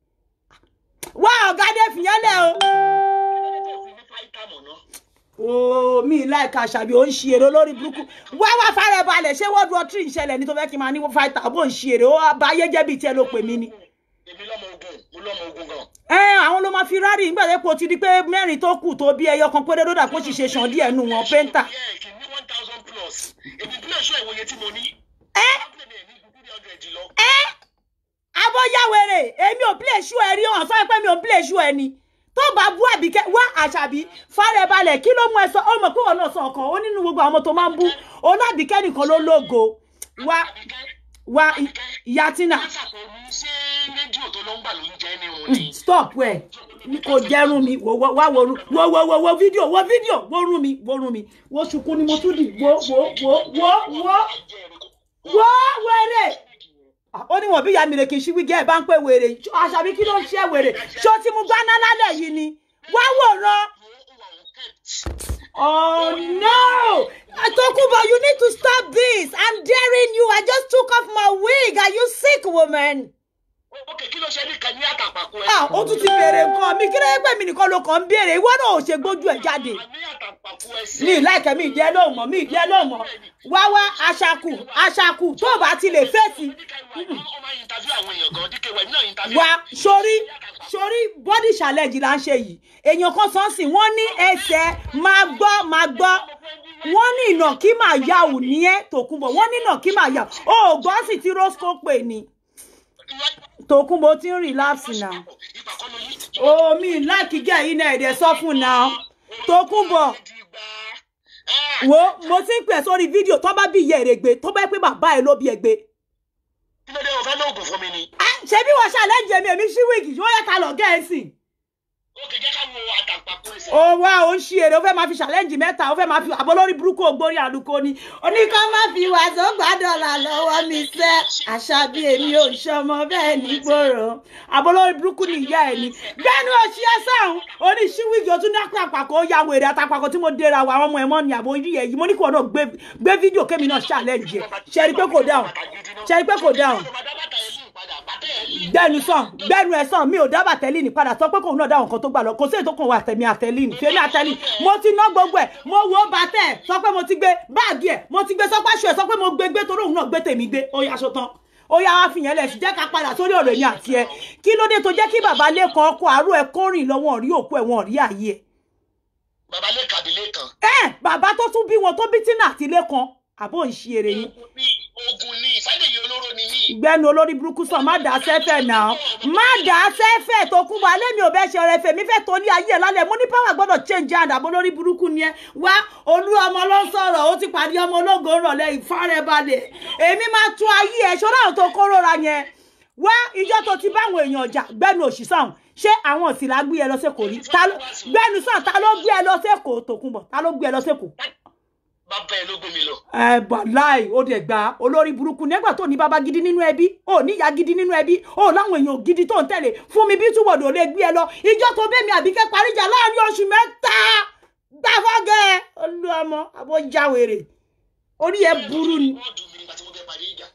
wá ọ̀gá dé fìyẹn lẹ̀ o kí ló tó fi ní fáìtà mọ̀ náà. ooo mi láìka àṣàbí ò ń ṣe èrè olórí burúkú wá wá fara balẹ̀ ṣé world war three ìṣẹ̀lẹ̀ ní tó fẹ́ kí n máa ní fáìtà bó ń ṣe èrè ó bá ayé jẹ́ bíi tiẹ̀ ló pè mí ni. èmi lọ́mọ ogun mo lọ́mọ ogun gan. ẹ àwọn ló máa fi rárì nígbà tó kò ti di pé mẹ́rin tó kù tó bí ẹyọ kan péré lódà kó sì ṣe sàn díẹ̀ nù wọn pẹ́ńtà. Yeah, kì í ní one thousand plus èmi bílẹ̀ ṣọ́ ìwòye tí mo ní. ẹ Abúlé mi ẹ̀ ní ju three hundred lọ. ẹ abọ́yáwèrè èmi ò play show ẹ rí hàn sọ pé mi ò play show ẹ ni tó bá bú àbíkẹ́ wá àṣàbí fara ẹ balẹ̀ kí ló mú ẹ sọ ó mọ̀ pé wọn náà sọ ọkàn ó nínú gbogbo àwọn ọmọ tó máa ń bú olábìkẹ́ nìkan ló lógo wá wá ìyá tina Kánsà tó ní ṣé rédíò tó ló ń gbà ló ń jẹ́ ní òun ni. stop ẹ kò jẹrun mi wò wò wá wo ru- wo wo wo wo fídíò wo fídíò wo rún mi wo rún mi wo ṣùkú ni mo tún dì wo wo wo wo wo wo wèrè Ah, ó ní wọn bí ìyá mi rè kì í ṣí wígẹ ẹ bá ń pè wèrè àṣàbí kí ló ń ṣe wèrè ṣó tí mo gbá náà lálẹ́ yìí ni wá wòran. Oh no! Tokubo, you need to stop this. I'm daring you. I just took off my wig. Are you sick, woman? Ok, kí ló ṣe ní kan ní àtàpàkò ẹ? Ah, ó tún ti béèrè nǹkan mi. Kí ló yẹ pé mi nìkan ló kàn ń béèrè? Ìwọ náà ò ṣe gbójú ẹ̀ jáde. Àní àtàpàkò ẹ sí. Mi láìkẹ́ mi ìdí ẹ lóhùn mọ́, mi ìdí ẹ lóhùn mọ́. Wá wá aṣakù, aṣakù tó o bá ti lè fèsì. Ó máa ń interview àwọn èèyàn gan, díkẹ́ wẹ̀ náà interview. Wá sórí sórí body challenge là ń ṣe yìí. Èèyàn kan sọ sí wọ́n ní ẹsẹ̀ máa gbọ́ máa gbọ́. Mo fẹ́ ní wọ́n ní ìnàkí máa yà ò ní ẹ́ tòkunbọ̀ wọ́n ní ìnàkí máa yà ó gbọ́n sì ti rosco pè ní tòkunbọ̀ ó ti ń relapse náà ìgbà kan ló yí. omi láìkí gẹ̀ yín náà ẹ̀dẹ̀ sọ fún náà tòkunbọ̀ wo mo ti ń pè sórí fídíò tó bá bí ìyá èrè gbé tó bá yẹ pé bàbá ẹ ló bí ẹ gbé kí ló dé o fẹ́ lóògùn fún mi ni. ṣé bí wọ́n ṣàlẹ́jì èmi èmi ṣí wíìgì yóò yẹ ká lọ gẹ̀ẹ́sì ó kì í jẹ́ ká wo àtàǹpàkò ẹsẹ̀. ó wá ó ń ṣí èrè ó fẹ́ máa fi ṣàlẹ́jì mẹ́ta ó fẹ́ máa fi àbọ̀ lórí burúkú ògbórí àlùkò ni oníkan má fi wàásù gbàdọ̀là lọ́wọ́ mi sẹ́ àṣà bí èmi ò ṣọmọ bẹ́ẹ̀ nígboro àbọ̀ lórí burúkú ni ìyá ẹ̀ ni gbẹ́nu òṣì ẹ̀sán oní ṣí wíìgì ó tún ní àpapọ̀ ó ya wèrè àtàpàkọ̀ tí mo dera wa àwọn ọmọ ẹ̀mọ́ ni àbò orí ẹ̀ yìí mo ní kí wọn náà gbé gbé fídíò kémi náà ṣàlẹ́jì ẹ̀ ṣe rí pé kò dáhùn ṣe rí pé kò dáhùn gbẹnu sàn gbẹnu ẹ sàn mi ò dábàá tẹlíìnì padà sọ pé kòun náà dáhùn kan tó gbà lọ kò sí èyí tó kàn wá àtẹmí àtẹlíìnì fèmí àtẹlíìnì mo ti ná gbogbo ẹ mo wo bàtẹ sọ pé mo ti gbé báàgì ẹ mo ti gbé sọpá ṣù ẹ sọ pé mo gbé gbé torí òun náà gbé tèmi gbé ó yá aṣọ tán ó yá wá fìyẹn lẹ sí jẹ́ ká padà sórí ọ̀rọ̀ èmi àti ẹ kí ló dé tó jẹ́ kí bàbá lẹ́kan ọkọ àárò ẹ kórìn lọ́wọ́ rí òkú ẹ wọn rí ààyè ẹ bàbá lè kàbí lẹ́kàn. ẹ bàbá tó tún bí wọn tó bí tínà àti lẹ́kan àbó ń ṣe eré yín ogun ni ìfádèyí olóró ni mí. gbẹnu olórí burúkú sàn má dà á sẹ́fẹ̀ náà má dà á sẹ́fẹ̀ tó kún bọ̀ alẹ́ mi ò bẹ́ ṣe ọ̀rẹ́ fèmí fẹ́ tó ní ayé ẹ̀ lálẹ́ mo ní power gbọ́dọ̀ change hand àbọ̀ lórí burúkú ni ẹ wá olú ọmọ ló ń sọ̀rọ̀ ó ti pàdé ọmọ ológo ń rọ̀lẹ́ ìfárẹ́balẹ̀ èmi máa tún ayé ẹ̀ ṣọ́ra àwọn tó kórora yẹn wá ìjọ tó ti báwọn èèyàn jà gbẹnu òṣìṣàn ṣé àwọn òsìlá gbé ẹ lọ sẹ́kọ̀ọ́ rí Ta ló- gbẹnu sàn ta ló gbé ẹ lọ sẹ́kọ̀ọ́ tòkunbọ̀ ta ló gbé ẹ lọ sẹ́kọ̀ọ́ bàbá ẹ ló gbé mi lọ. ẹ bàláì ó dẹ̀ gba olórí burúkú nígbà tó ní bàbá gidi nínú ẹbí ó ní ìyá gidi nínú ẹbí ó láwọn èèyàn gidi tó ń tẹ̀lé fún mi bí túwọ̀dù ò lè gbé ẹ lọ ìjọ tó bẹ́ẹ̀ mi àbíkẹ́ paríjà láàrin oṣù mẹ́ta gbàfọ́gẹ́ olú ọmọ àbójáwèrè orí ẹ burú ni wọ́ọ̀dù mi nígbà tí mo fẹ́ parí ìjà.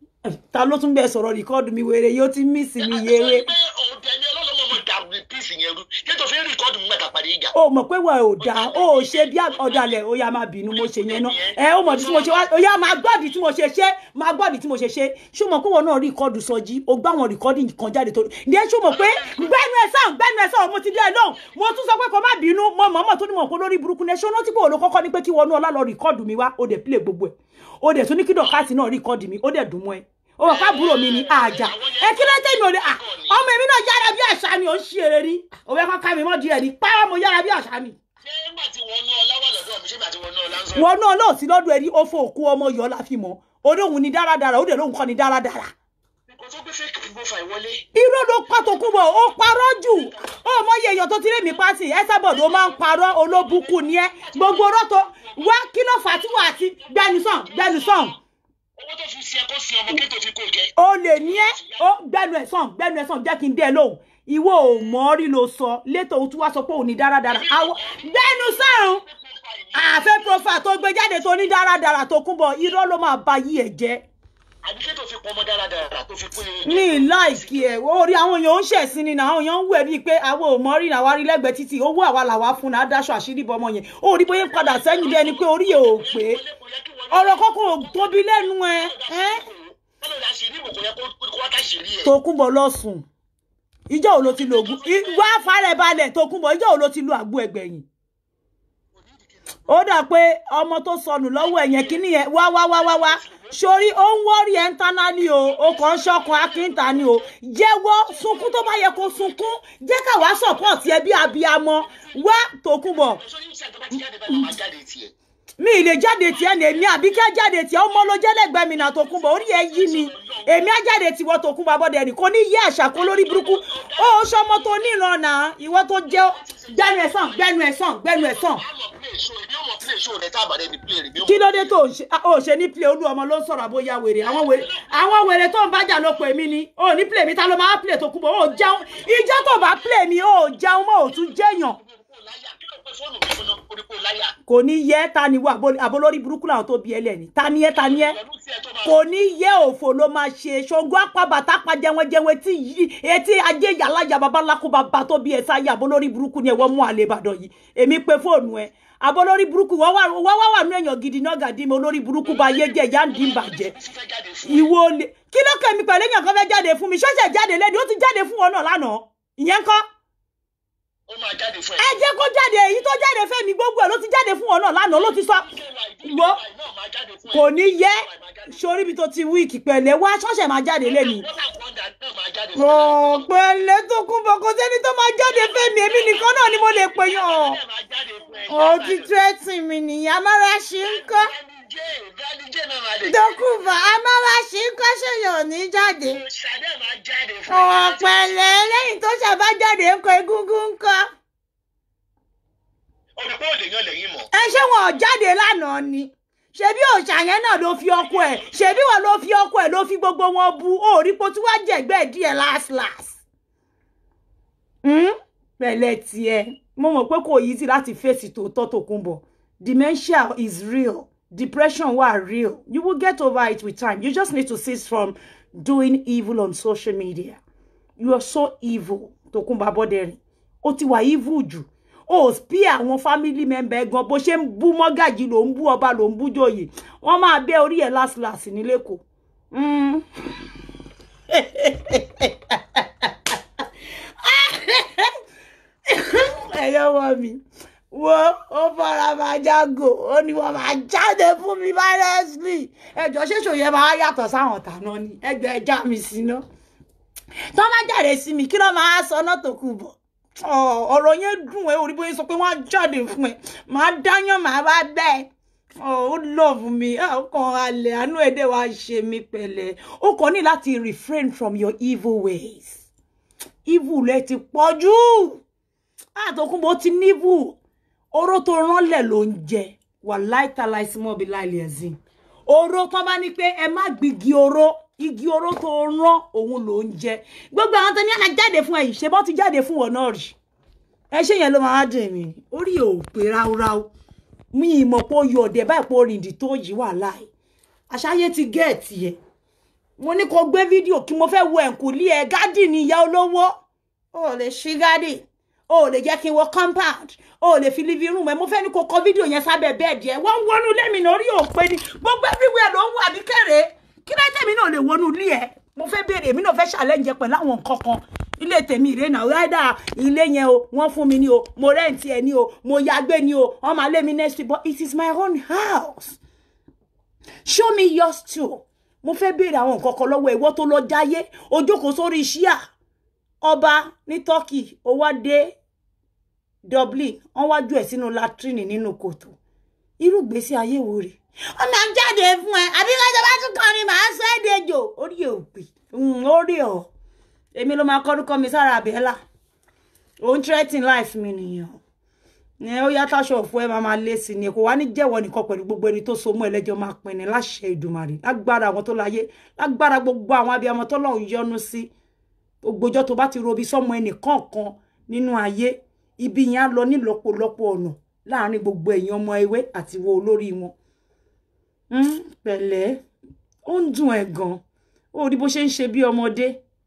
ta ló tún bẹ sọ̀rọ̀ rìkọ́ọ̀dù mi wèrè yóò ti mí sí mi yéré pé òde ni ọlọ́lọ́mọ mọ̀ dà píìsì yẹn rú kí tó fi ń rìkọ́dù nígbà tá a parí ìjà. ó mọ̀ pé wọ́n ò dáa ó ò ṣe bí ọ̀dàlẹ̀ ó yá máa bínú mo ṣe yẹn náà ẹ ó mọ̀ tí mo ṣe wá ó yá máa gbọ́dì tí mo ṣe ṣe máa gbọ́dì tí mo ṣe ṣe ṣó mọ̀ pé wọn náà rìkọ́dù sọjí ó gbá wọn rìkọ́dì kan jáde tó ǹdẹ́ ṣó mọ̀ pé gbẹ́nu ẹ̀ sàn gbẹ́nu ẹ̀ sàn mo ti dé ẹ lóhùn mo tún sọ pé kó má bínú mo mọ̀ mọ̀ tó ní mọ̀ pé lórí burúkú ní ṣó rántí pé òun ló kọ́kọ́ ní pé kí wọnú ọlá lọ rìkọ́dù mi wá ó dẹ̀ pílẹ̀ gbogbo ẹ̀ ó dẹ̀ tún ní kí dọ̀kásì náà rìkọ́dù mi ó dẹ̀ dùn mọ́ ẹ ó wà fábùrò mi ní àjà ẹ kí ló dé mi ò lè à ọmọ èmi náà yára bí àṣà ni ò ń ṣe eré ní òwe kọ́ka mi mọ́ díẹ̀ ní pàrọ̀ mo yára bí àṣà ni ṣé nígbà tí wọ́n ná ọlá wà lọ́dọ̀ mi ṣé nígbà tí wọ́n ná ọlá ń sọ. wọn náà lóò sí lọ́dún ẹni ó fọ òkú ọmọ yọ la fi mọ́ olóhùn ni dáradára ó dẹ̀ lóhùn kọ́ ni dáradára kò tó gbé fake profile wọlé. irọ́ ló pa tó kú bọ̀ ó parọ́ jù ó mọ iye èèyàn tó ti rí mi pa sí ẹ sábọ̀dọ̀ ó máa ń parọ́ olóbùkún ni ẹ gbogbo ọ̀rọ̀ tó wá kí ló fà á tí wà á ti gbẹnusàn gbẹnusàn owó tó fi ṣe ẹkọ sí ọmọ kí tó fi kó jẹ. o lè ní ẹ ó gbẹnu ẹ sàn gbẹnu ẹ sàn jẹ́ kí n dé ẹ lóhùn ìwọ ò mọ̀ ọ́ rí ló sọ létò ó tún wá sọ pé òun ní dáradára àwọ gbẹnu sàn àfẹ́ profile tó gbé jáde tó ní dáradára tó kún bọ̀ irọ́ ló máa ba yí ẹ̀ jẹ́ àbí kí tó fi pọnmọ dáradára tó fi kó yẹ. ní láìkí ẹ orí àwọn èèyàn ń ṣẹ̀sìn ni náà àwọn èèyàn ń wẹ̀ bíi pé àwọn ò mọ rí náà wá rí lẹ́gbẹ̀ẹ́ títì owó àwa làwa fún náà dáṣọ àṣírí bọ ọmọ yẹn ó rí bóyá ń padà sẹ́yìn bí ẹni pé orí ẹ̀ ò pé ọ̀rọ̀ kọ́kọ́ ò tóbi lẹ́nu ẹ ẹ́ wọ́n lè ra ṣèlérí ìbò kò yẹ kó wá ká ṣèlérí ẹ̀. Tókunbọ̀ lọ́sùn ìjọ́ ò ló ti lo ògùn wá fàárẹ̀ balẹ̀ Tókunbọ̀ ìjọ́ ò ló ti lo àgbo ẹgbẹ̀yìn ó dà pé ọmọ tó sọnù lọ́wọ́ ẹ̀yẹn kínní yẹn wá wá wá wá wá sórí ó ń wọ́rí ẹ̀ ń taná ni o ó kàn ń ṣọkàn akínta ni o jẹ́wọ́ sunkún tó bá yẹ kó sunkún jẹ́ káwá support ẹ bí abiyamọ wá Tókunbọ̀ sọ ní ìṣẹ́ tó bá ti jáde báyìí máa jáde tiẹ̀. mi ì lè jáde tiẹ̀ ní èmi àbí kí á jáde tiẹ̀ ọmọ ló jẹ́ lẹ́gbẹ̀ẹ́ mi náà Tókunbọ̀ orí ẹ yí mi èmi á jáde tiwọ́ Tókunbọ̀ abọ́dẹ nì kò ní yí àṣà kó lórí burúkú ó ṣọmọ tó níran náà ìwọ tó jẹ́ gbẹnu ẹ̀ sàn gbẹnu ẹ̀ sàn gbẹnu ẹ̀ sàn àmọ̀ play show èmi ò mọ̀ play show rẹ̀ tá a bá dẹ̀ ní play rẹ̀ mi ò kí ló dé tó ò ṣe- ò ṣe ní play olú ọmọ ló ń sọ̀rọ̀ àbóyá wèrè àwọn wèrè àwọn wèrè tó ń bájà ló pè mí ni ò ní play mi ta ló máa play Tókunbọ̀ ò jẹun ìjọ tó bá play mi ò jẹun mọ́ ò tún jẹ́yàn láyà kí ló pé fóònù mi fún orí kó láyà. kò ní yẹ ta ni wà abolórí burúkú làwọn tó bí ẹlẹ́ni ta ni yẹ ta ni yẹ pẹ̀lú tí ẹ tó máa kò ní yẹ òfò ló máa ṣe ṣògo apábàtà pa jẹwẹjẹwẹ tí yí etí ajé yàlájà babaláku bàbá tó bí ẹ sáyà abolórí burúkú ni ẹ wọ́n mú àlè ìbàdàn yìí èmi pe fóònù ẹ abolórí burúkú wọ́n wà wọ́n wà wà nú èèyàn gidi náà gàdí mi olórí burúkú bá yé jẹ ìyá ń dín bàjẹ́ ti fẹ́ jáde fún ìwọ lè kí ló kẹ́mi pẹ̀lú èèyàn kan fẹ́ jáde fún mi ṣọ́ṣẹ̀ jáde lẹ́ni ó ti jáde fún wọn náà lánàá ìyẹn kọ́ ó máa jáde fún ẹ. ẹ jẹ́ kó jáde èyí tó jáde fẹ́mi gbogbo ẹ̀ ló ti jáde fún ọ náà lánàá ló ti sọ wo kò ní yẹ sórí ibi tó ti wíìkì pẹ̀lẹ́ wá ṣọ́ọ̀ṣẹ̀ máa jáde lẹ́nu ọ̀pẹ̀lẹ́ tó kún bọ̀ kó sẹ́ni tó máa jáde fẹ́mi èmi nìkan náà ni mo lè pè yàn ọ́ ó ti tẹ́tì mi nìyẹn amára ṣe ń kọ́ dókùnbọ̀ amára ṣe ń kọ́ ṣèyàn ò ní jáde ọ̀pẹ̀lẹ́ lẹ́yìn tó ṣàbá jáde ń kọ egúngún ń kọ́ olùkọ́ òde yan lẹ́yìn mọ́. ẹ ṣé wọn ò jáde lánàá ni ṣebí òòṣà yẹn náà ló fi ọkọ ẹ ṣebí wọn ló fi ọkọ ẹ ló fi gbogbo wọn bu òòrí po tí wàá jẹgbẹ díẹ̀ last last. Hmm? pẹ̀lẹ́ tiẹ̀ mo mọ̀ pé kò yí sí láti fèsì tòótọ́ tó kún bọ̀ dementia is real depression wà real you will get over it with time you just need to cease from doing evil on social media you are so evil Tokunbo Aboderin ó ti wà evil jù ó bí àwọn family member gan bó ṣe ń bú mọ́gàjì ló ń bú ọba ló ń bú jòyè wọ́n máa bẹ́ orí ẹ̀ láṣìláṣì ní lẹ́kọ̀ọ́. Mm. ẹ̀yọ́ wọ mi wo ó fara máa jágò ó ní wọ́n máa jáde fún mi violently ẹjọ́ ṣéṣò yẹn máa yàtọ̀ sáwọn tàná ni ẹgbẹ́ ẹja mi sí ná tó máa jáde sí mi kí ló máa sọ náà tó kù bọ̀ ọ̀rọ̀ yẹn dùn ẹ́ orí bóyá sọ pé wọ́n á jáde fún ẹ máa dáyàn máa bá bẹ́ẹ̀ ó love mi ọkàn alẹ́ àánú ẹ̀dẹ̀ wa ṣe mí pẹ̀lẹ́ ó kàn ní láti refrain from your evil ways evil rẹ ti pọ̀ jù àtọkùnbó ti níbù oró tó ránlẹ̀ ló ń jẹ wà láìtàláì sí mọ́bí láìlẹ̀ ẹ̀sìn oró tó bá ní pé ẹ má gbígi oró igi oró tó rán òun ló ń jẹ gbogbo àwọn tó ní àná jáde fún ẹyìn ṣe bọ́ ti jáde fún wọn náà rí ẹ ṣe yẹn ló máa dùn mí orí ò pé ráúráú mi ìmọ̀ pé ó yọ ọ̀dẹ̀ báyìí pé orìndì tó yìí wà láì àṣàyè ti gẹ̀ẹ́tì ẹ̀ mo ní kó gbé fídíò kí mo fẹ́ wo ẹ̀kúlé ẹ̀ gádì ní ìyá olówó ó lè ṣí gádì ó lè jẹ́ kí n wọ compound ó lè fi living room ẹ̀ mo fẹ́ ní kó kọ fídíò yẹn sábẹ́ bẹ́ẹ̀dì ẹ̀ wọ́n wọnú lẹ́mìnà orí òpé ni gbogbo everywhere ló ń wà ní kéré kí ló tẹ̀mí náà lè wọnú ilé ẹ̀ mo fẹ́ béèrè èmi náà fẹ́ challenge pẹ̀lú àwọn nǹkan kan ilé tèmi ìrè náà rádà ilé yẹn o wọ́n fún mi ní o mo rẹ́ǹtì ẹ̀ ní o mo yàgbé ní o wọ́n máa lé mi next week but it is my own house show me yours too mo fẹ́ béèrè àwọn nǹkan kan lọ́wọ́ ìwọ tó lọ jáyé o jókòó sórí ṣíà ọba ní turkey ó wá dé dublin wọ́n wá jù ẹ̀ sínú latrine nínú kòtò irú ìgbésí ayé wo rèé ọmọ jáde fún ẹ àbí kájọ bá tún kọrin màá sọ ẹ dejò orí ẹ ò pè orí ọ èmi ló máa kọrúkọ mi sára àbẹ́là òun threatening life mi nìyẹn ẹ ó yá táṣọ òfu ẹ máa máa lé sí ni kò wá ní jẹ́wọ́ nìkan pẹ̀lú gbogbo ẹni tó so mọ́ ẹlẹ́jọ́ máa pin ní láṣẹ Èdùmàrè lágbára àwọn tó láyé lágbára gbogbo àwọn abiyamọ tó lọ́hùn yọ́nú sí ògbójọ́ tó bá ti robi sọ́mọ ẹnì kọ̀ọ̀kan nínú ayé ibi yẹn á lọ nílọ́pọ̀lọpọ̀ ọ̀nà láàárín gbogbo ẹ̀yin ọmọ ewé àti wo olórí wọn pẹ̀lẹ́ ó ń dùn ẹ̀ gan ó rí bó ṣe ń ṣe bí ọmọdé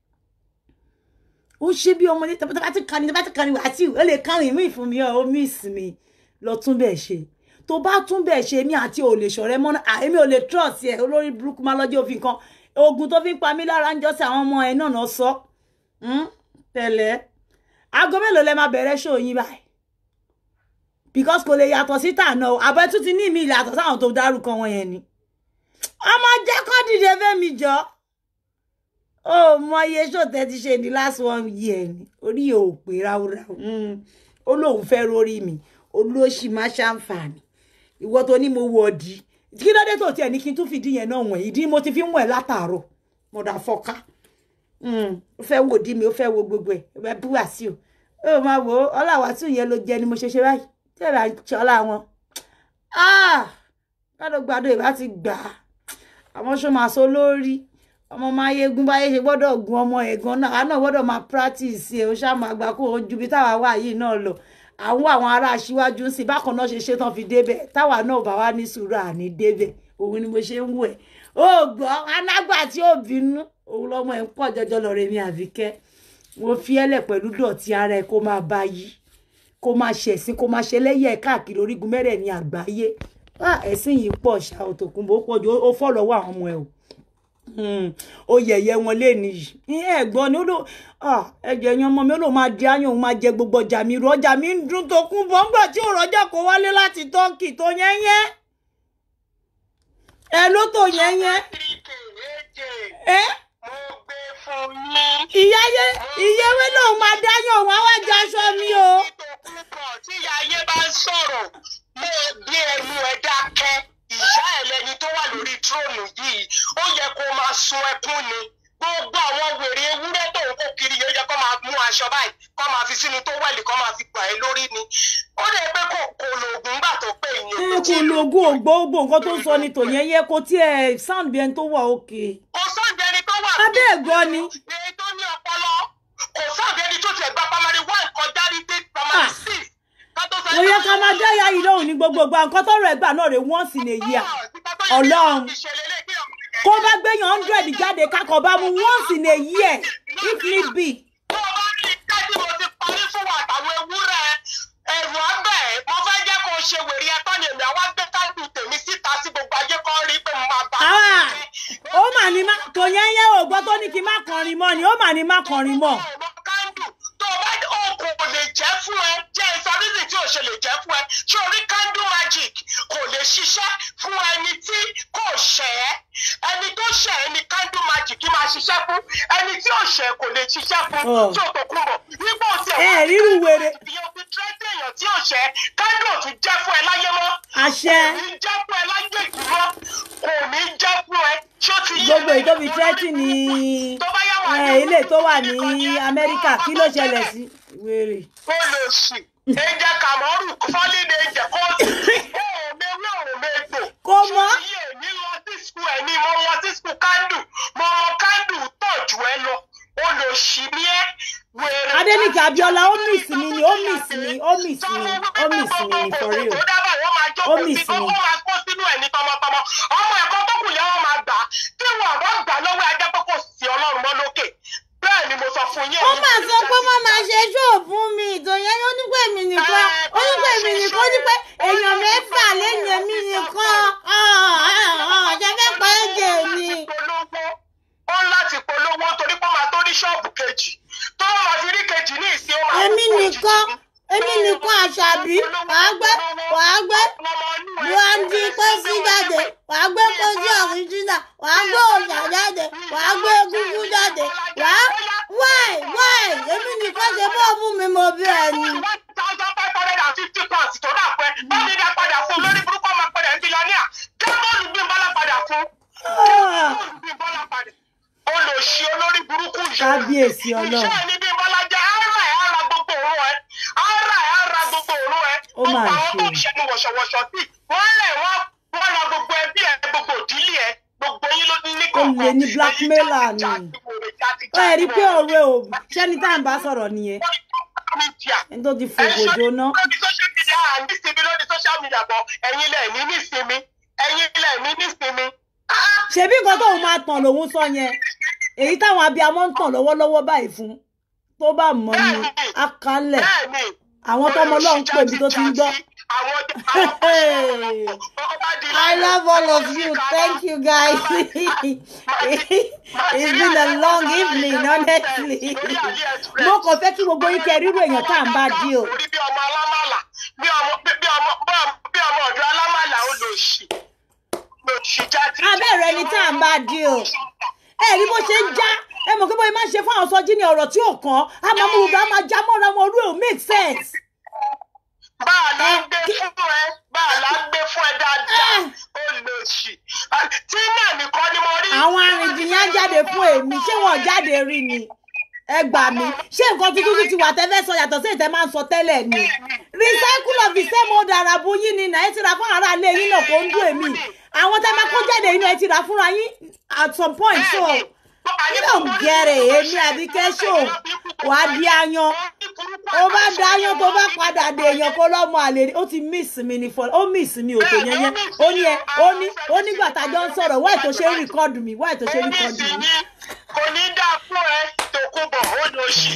ó ṣe bí ọmọdé tó bá ti kàní tó bá ti kàní wá sí ó lè kárìn mí fún mi ó miss mi lọ tún bẹ́ẹ̀ ṣe tó bá tún bẹ́ẹ̀ ṣe mí àti ò lè ṣọ̀rẹ́ mọ́ àmì ò lè trust ẹ̀ olórí burúkú máa lọ́jọ́ òfin kan oògùn tó fi ń pa mí lára ń jọ sí àwọn ọmọ ẹ̀ náà náà sọ pẹ̀lẹ́ aago mélòó lẹ máa bẹ̀rẹ̀ ṣó yín báyìí because kò lè yàtọ̀ sí tànà o àbẹ tún ti ní ìmí ìyàtọ̀ sáwọn tó dárúkọ wọn yẹn ni ọmọ jẹ́ kó dìde fẹ́mi jọ ó mọ iye ṣòtẹ́ ti ṣe ní last one year ni orí ò pé ráúráú ó lóun fẹ́ rórí mi olóṣì má ṣàǹfààní ìwọ tó ní mo wọ ọdí kí ló dé tó tiẹ̀ ní kí n tún fìdí yẹn náà wọ̀nyí ìdí mo ti fi ń wọ̀ ẹ́ látàárọ̀ mọ̀dà fọ́ká ó fẹ́ wò dí mi ó fẹ́ wo gbogbo ẹ̀ ẹ bú wá sí o ó máa wò ó ọláwàásù yẹn ló jẹ ni mo ṣe ṣe báyìí tẹ́lá ń ṣọlá wọn gbàdọ̀gbàdọ̀ ìbá ti gbà á àwọn ṣó máa sọ lórí ọmọ máa yegun báyé ṣe gbọ́dọ̀ gun ọmọ ẹ̀gan náà àá náà gbọ́dọ̀ máa practice ẹ̀ ó ṣáà máa gbà kó o ju bí táwa wà yìí náà lọ àwọn àwọn ará aṣíwájú ń sìn bákan náà ṣe ṣe tán fi débẹ̀ táwa náà bá wá ní sùúrù àní débẹ̀ òun ni mo ṣe ń wò ẹ̀ ó gbọ́ anágbà tí ó bínú òun lọ́mọ ẹ̀ ń pọ̀ jọjọ lọ rẹ̀ mi àbíkẹ́ mo fi ẹ́lẹ̀ pẹ̀lú dọ̀tí ara ẹ̀ kó máa bá yí kó máa ṣẹ̀sìn kó máa ṣẹlẹ́yẹ̀ káàkiri orígun mẹ́rẹ̀ẹ̀rin àgbáyé ẹ̀sìn yìí pọ̀ ṣá Òtòkùnbó pọ̀ jù ó fọ́ lọ́wọ́ àwọn ọmọ ẹ̀ o Hmm, ó yẹ̀yẹ́ wọn léèní yìí ẹ̀gbọ́n ni ó lò ah, ẹ̀jẹ̀ yẹn ọmọ mi ó lò máa di áyàn òun máa jẹ gbogbo ọjà mi rú ọjà mi ń dún tó kún bọ́ ńgbà tí òun rọjà kó wálé láti tọ́kì tó yẹ́yẹ́ ẹ ló tó yẹ́yẹ́ ẹ mo gbé fún yín. ìyá yẹ ìyá ewé lòun máa dáyàn òun àwọn àjọ aṣọ mi o púpọ̀ tí ìyá ayé bá ń sọ̀rọ̀ mo bí ẹnu ẹ dákẹ́ ìyá ẹ lẹni tó wà lórí tróònù yìí ó yẹ kó máa sun ẹkún ni gbogbo àwọn wèrè ewúrẹ́ tó ń kó kiri yóò yẹ kó máa mú aṣọ báyìí kó máa fi sínú tó wẹ̀lì kó máa fi gbà ẹ́ lórí ni ó lè pé kò kò lóògùn gbà tó pé ẹ ìyẹn kò lo ogún ògbógbò nǹkan tó ń sọ ni tò yẹ́yẹ́ kò tiẹ̀ sound bí ẹni tó wà òkè kò sọ́ọ̀dì ẹni tó wà abẹ́ ẹ̀gbọ́n ni èyí tó ní ọpọlọ kò sọ́ọ̀dì ẹni tó tiẹ̀ gba primary one kọjá ní dé primary Ah. six ká tó sọ mo yẹ ká máa dáyà yìí lóhùn ní gbogbo ìgbà nǹkan tọrọ ẹgbà náà rè once in a year Ọlọ́run. kó bá gbéyàn hundred jáde kákọ̀ bá mu once in a year if need be. tó o bá rí ká tí mo ti parí fún wa àtàwọn ewúrẹ́ ẹ̀rù abẹ́ mo fẹ́ jẹ́ kó o ṣe wèrè ẹ̀tọ́ ni èmi àwa gbé káàdù tèmi síta sí gbogbo ayé kan rí pé mo máa bá a Ah, ó mà ní má tò yẹn yẹn ò gbọ́ tó ní kí n má kọrin mọ́ ni ó mà ní má kọrin mọ́. ọmọ kándù tó o bá oògùn kò lè jẹ́ fún ẹ jẹ́ ìsọdísì tí o ṣe lè jẹ́ fún ẹ ṣé orí kándù magic kò lè ṣiṣẹ́ fún ẹni tí kò ṣẹ̀ ẹ́ ẹni tó ṣẹ̀ ẹ́ ni kándù magic máa ṣiṣẹ́ fún ẹni tí ò ṣẹ̀ kò lè ṣiṣẹ́ fún Oh. tí o tó kún bọ̀ nígbà tí ẹ ríru wèrè ìyẹn fi tírẹ́tì èèyàn tí ò ṣẹ̀ kándù ò tún jẹ́ fún ẹ láyé mọ́ àṣẹ kò ní jẹ́ fún ẹ láyé ìdúró kò ní jẹ́ fún ẹ ṣó ti yé gbogbo èyí tó fi tírẹ́tì ní tó bá yá wà ẹ, ilé tó wà ní amẹ́ríkà kí ló ṣẹlẹ̀ sí wèrè. ó lè sì ẹjẹ kàmọ́rù fọ́lídé ẹjẹ kó sì ó mewé òun mégbò. Kò mọ́. ṣé iye mi lọ sí skul ẹ̀ ní mo lọ sí skul kándù mo mọ kándù tọ̀ jù ẹ lọ ó lè sì ní ẹ wèrè. Adéníkì Abíọ́lá ó miss mi ni ó miss mi ó miss mi ó miss mi ni for real. tó dábàá wọ́n máa Ó jókòó miss sí mi. ó máa kó sínú ẹ̀ ní tọmọtọmọ ọmọ ẹ̀kọ́ tó kù lẹ́wọ̀n máa gbà á tí wọn bá gbà lọ́wọ́ ajá pé kò sí ọlọ́run mọ́ lókè bẹ́ẹ̀ ni mo sọ fún yín. ó mà sọ pé wọ́n máa ṣe ṣóò fún mi ìtòyẹn ó ní pé èmi nìkan ó ní pé èmi nìkan ó ní pé èèyàn mẹ́fà lẹ́yìn èmi nìkan ọ̀jẹ̀ fẹ́ pa ẹ̀jẹ̀ mi. polówó ó ń láti polówó torí pé ó máa tó ní ṣọ́ọ̀bù kejì tó wọ́n máa fi rí kejì ní ìsìn ó máa èmi pọ̀ nìkan jù. èmi nìkan àṣàbí wàá gbé wàá gbé buhari pósí jáde wàá gbé pósí ọ̀ríjìnà wàá gbé òòṣà jáde wàá gbé egúngún jáde wàá wáì wáì èmi nìkan ṣe bọ́ọ̀bù mi mo bí ẹni. one thousand five hundred and fifty pounds tó dà pẹ́ báyìí dá padà fún lórí burúkú ọmọ padà ń bílíọ̀nìà kábọ́ọ̀lù bí bọ́lá padà fún kábọ́ọ̀lù bí bọ́lá padà olùsí olórí burúkú yìí. Kábíyèsí Ọlọ́run. iṣẹ́ ní bí bọ́lá jẹ́ ara ẹ̀ ara gbogbo òru ẹ̀ ara ẹ̀ ara gbogbo òru ẹ̀ Ó mà gbogbo àwọn tó ń ṣe. ṣẹnu wọ̀ṣọ̀wọ̀ṣọ̀ sí wọ́n lẹ̀ wọ́n wọ́n ra gbogbo ẹbí ẹ̀ gbogbo ìdílé ẹ̀ gbogbo yín ló ní kọ̀ọ̀kan. Olè ní blackmailer ni. ó ẹ̀ rí pé ọ̀rẹ́ ò ṣẹ́ni tá à ń bá sọ̀rọ̀ nìyẹn ẹni tó ti fògò jóná. lórí social media à ń nísinmi lórí social media bọ̀ ẹ̀yin lẹ̀ ní nísinmi ẹ̀yin lẹ̀ ní nísinmi. Ah! ṣebí nǹkan tóun máa tàn lòun sọ yẹn èyí táwọn abiyamọ ń tàn lọ́wọ́lọ́wọ́ báyìí fún tó bá mọ̀ ní akalẹ̀ bẹ́ẹ̀ni àwọn tọmọ ọlọ́run pè mí tó ti ń gbọ́. I love all of you. Thank you, guys. It's been a long evening, honestly. Mo kàn fẹ́ kí gbogbo yín kẹ́ rírò èèyàn tá à ń bá dí o. orí bí ọmọ alámàlà bí ọmọ bí ọmọ bí ọmọ ọ̀dọ́ alámàlà ó lò sí lò sí jáde. Abẹ́rẹ́ ẹni tá à ń bá dí o. Ẹ rí bó ṣe ń já. Ẹ mọ̀ pé bóyá máa ń ṣe fún àwọn sọ́jí ní ọ̀rọ̀ tí ò kàn. A máa mú gbogbo a máa já mọ́ra wọn orú ẹ̀ ò make sense. bá a la ń gbé fún ẹ bá a la ń gbé fún ẹ dáadáa ó lò sí. tí náà nìkan ni mo rí. Àwọn arìndìyàn jáde fún èmi. Ṣé wọn jáde rí ni? Ẹ gbà mí. Ṣé nǹkan tuntun tún ti wà tẹ́ fẹ́ sọ yàtọ̀ sí ìtẹ́ máa ń sọ tẹ́lẹ̀ ni? recycle of the same old arabu yín ni náà ẹ ti ra fún ara ilé yín náà kó ń dún èmi àwọn tá a máa kó jáde yín náà ẹ ti ra fúnra yín at some point so you don't get it èmi àbí kẹ́sọ̀ wà á di ayan ó bá da ayan tó bá padà dé èèyàn kó lọ́mọ àlè ó ti miss mi ní fọlọ́ ó miss mi ò tó yẹn yẹn ó ní ẹ ó ní ó nígbà tá a jọ ń sọ̀rọ̀ wáì tó ṣe ń rìkọ́dù mi wáì tó ṣe ń rìkọ́dù mi. kò ní dáa fún ẹ tòkunbọ̀ ó lò sí.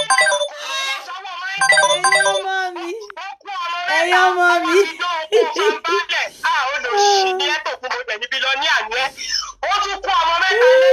ẹ̀yin ọmọ mi ẹ̀yin ọmọ mi. ó tún kó ọmọ mẹ́ta lé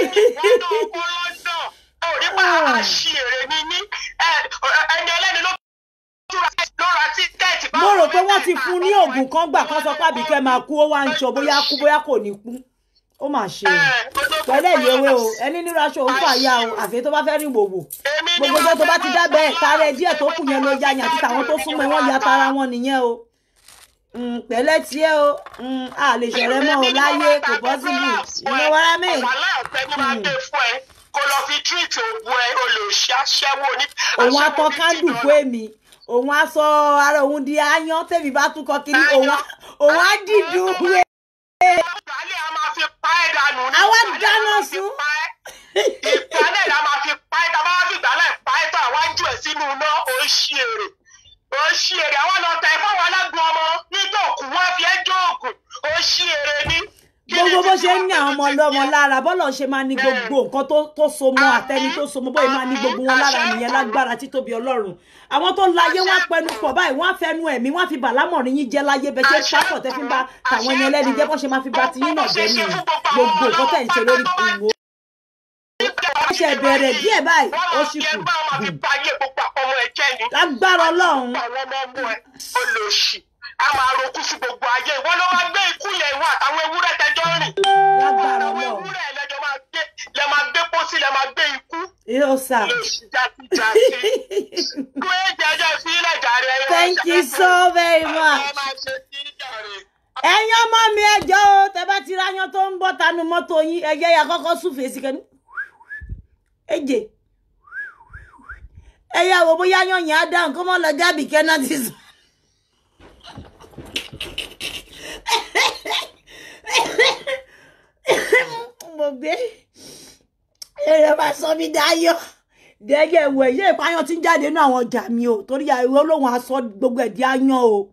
fún ní oògùn kan gbà kan sọ pé àbíkẹ́ máa kú ó wá ń sọ bóyá kú bóyá kò ní kú ó mà ṣe o pẹ̀lẹ́ ìléwé o ẹni nínú aṣọ òun fàyà o àfi tó bá fẹ́ rìn wòwò gbogbo ọjọ́ tó bá ti dábẹ́ ẹ̀ tààrẹ díẹ̀ tó kù yẹn ló ya yàn àti tàwọn tó súnmọ́ wọn ya tara wọn nìyẹn o Mm, pẹ̀lẹ́ tiẹ́ o Mm, a lè ṣọ̀rẹ́ mọ́ o láyé kò pọ́sibù ìwọ wàrà mi. wàhálà ọ̀fẹ́ ni máa gbé fún ẹ kó lọ fi tírìtì ògùn ẹ olùṣí aṣẹ́wó ní. òun á tọ́ kándù fún èmi òun á sọ ara òun di aáyán tèmi bá tún kọ kiri òun á òun á dìdú wé. ìgbálẹ̀ a máa fi pa ẹ́ dànù ní. Àwa ìgbálẹ̀ dáná a máa fi sun. pa ẹ́. ìgbálẹ̀ la máa fi pa ẹ́ tá a bá fi ìgbálẹ̀ pa ẹ́ tó àwa jù ẹ́ sínú iná ó ṣí èrè ó ṣí èrè àwọn lọ tẹ fáwọn alágbó ọmọ nítòkù wọn fi ẹ́ jóògùn ó ṣí èrè ní. Kí ni gbogbo bó títí ṣe ń ní àwọn ọmọ wọn fi ọlọ́mọ tiẹ̀? lára bọ́lọ̀ ṣe máa ní gbogbo nǹkan tó tó so mọ́ àtẹni tó so mọ́ bóyá máa ní gbogbo wọn lára nìyẹn lágbára títóbi ọlọ́run àwọn tó ń láyé wọn á pẹnu pọ̀ báyìí wọn á fẹnu ẹ̀mí wọn á fi bàlámọ̀rin yín jẹ́ láyé bẹ́ẹ̀ ṣe pápọ̀ tẹ́ fi ń bá tàwọn ẹni ẹlẹ́ni jẹ́ bọ́ ṣe máa fi bá tiyín náà jẹ́ nìyẹn gbogbo nǹkan tẹ̀ ń ṣe lórí ìwò ó ṣe bẹ̀rẹ̀ díẹ̀ báyìí ó sì kù wọ́n máa fi ba ayé gbogbo ọmọ ẹ̀ jẹ́ ni. lágbára ọlọ́run àwọn ọmọ ọmọ ẹ̀ olóṣì a máa rokú sí gbogbo ayé ìwọ ló máa gbé ikú yẹn ìwọ àtàwọn ewúrẹ́ tẹjọ́ rìn. lágbára àwọn ọlọ́run ewúrẹ́ lẹ́jọ́ máa gbé lẹ́ máa gbé pósí lẹ́ máa gbé ikú. yóò sà. olóṣì jásíjásí. gbé jẹjẹ sílẹ̀ jàre. ẹ̀yin thank máa you ṣe- so very much. ẹ máa ṣe sí jàre. ẹ̀yin ọmọ mi ẹjọ́ o tẹ bá ti ráyán tó ń bọ́ tanu mọ́tò yín ẹ̀jẹ̀ ya kọ́kọ́ súfèé sí kẹ́ni. èjè ẹ̀yà wo bóyá yan yẹn á dáhùn kó mọ́ lọ jábì kẹ́nà ti sùn. mo gbé èrè bá sọ mí dáyọ̀ dẹ́gẹ̀ wẹ̀ yé ìpáyán tí ń jáde nínú àwọn ọjà mi o torí àìwọ́ olóhùn aṣọ gbogbo ẹ̀ di áyán o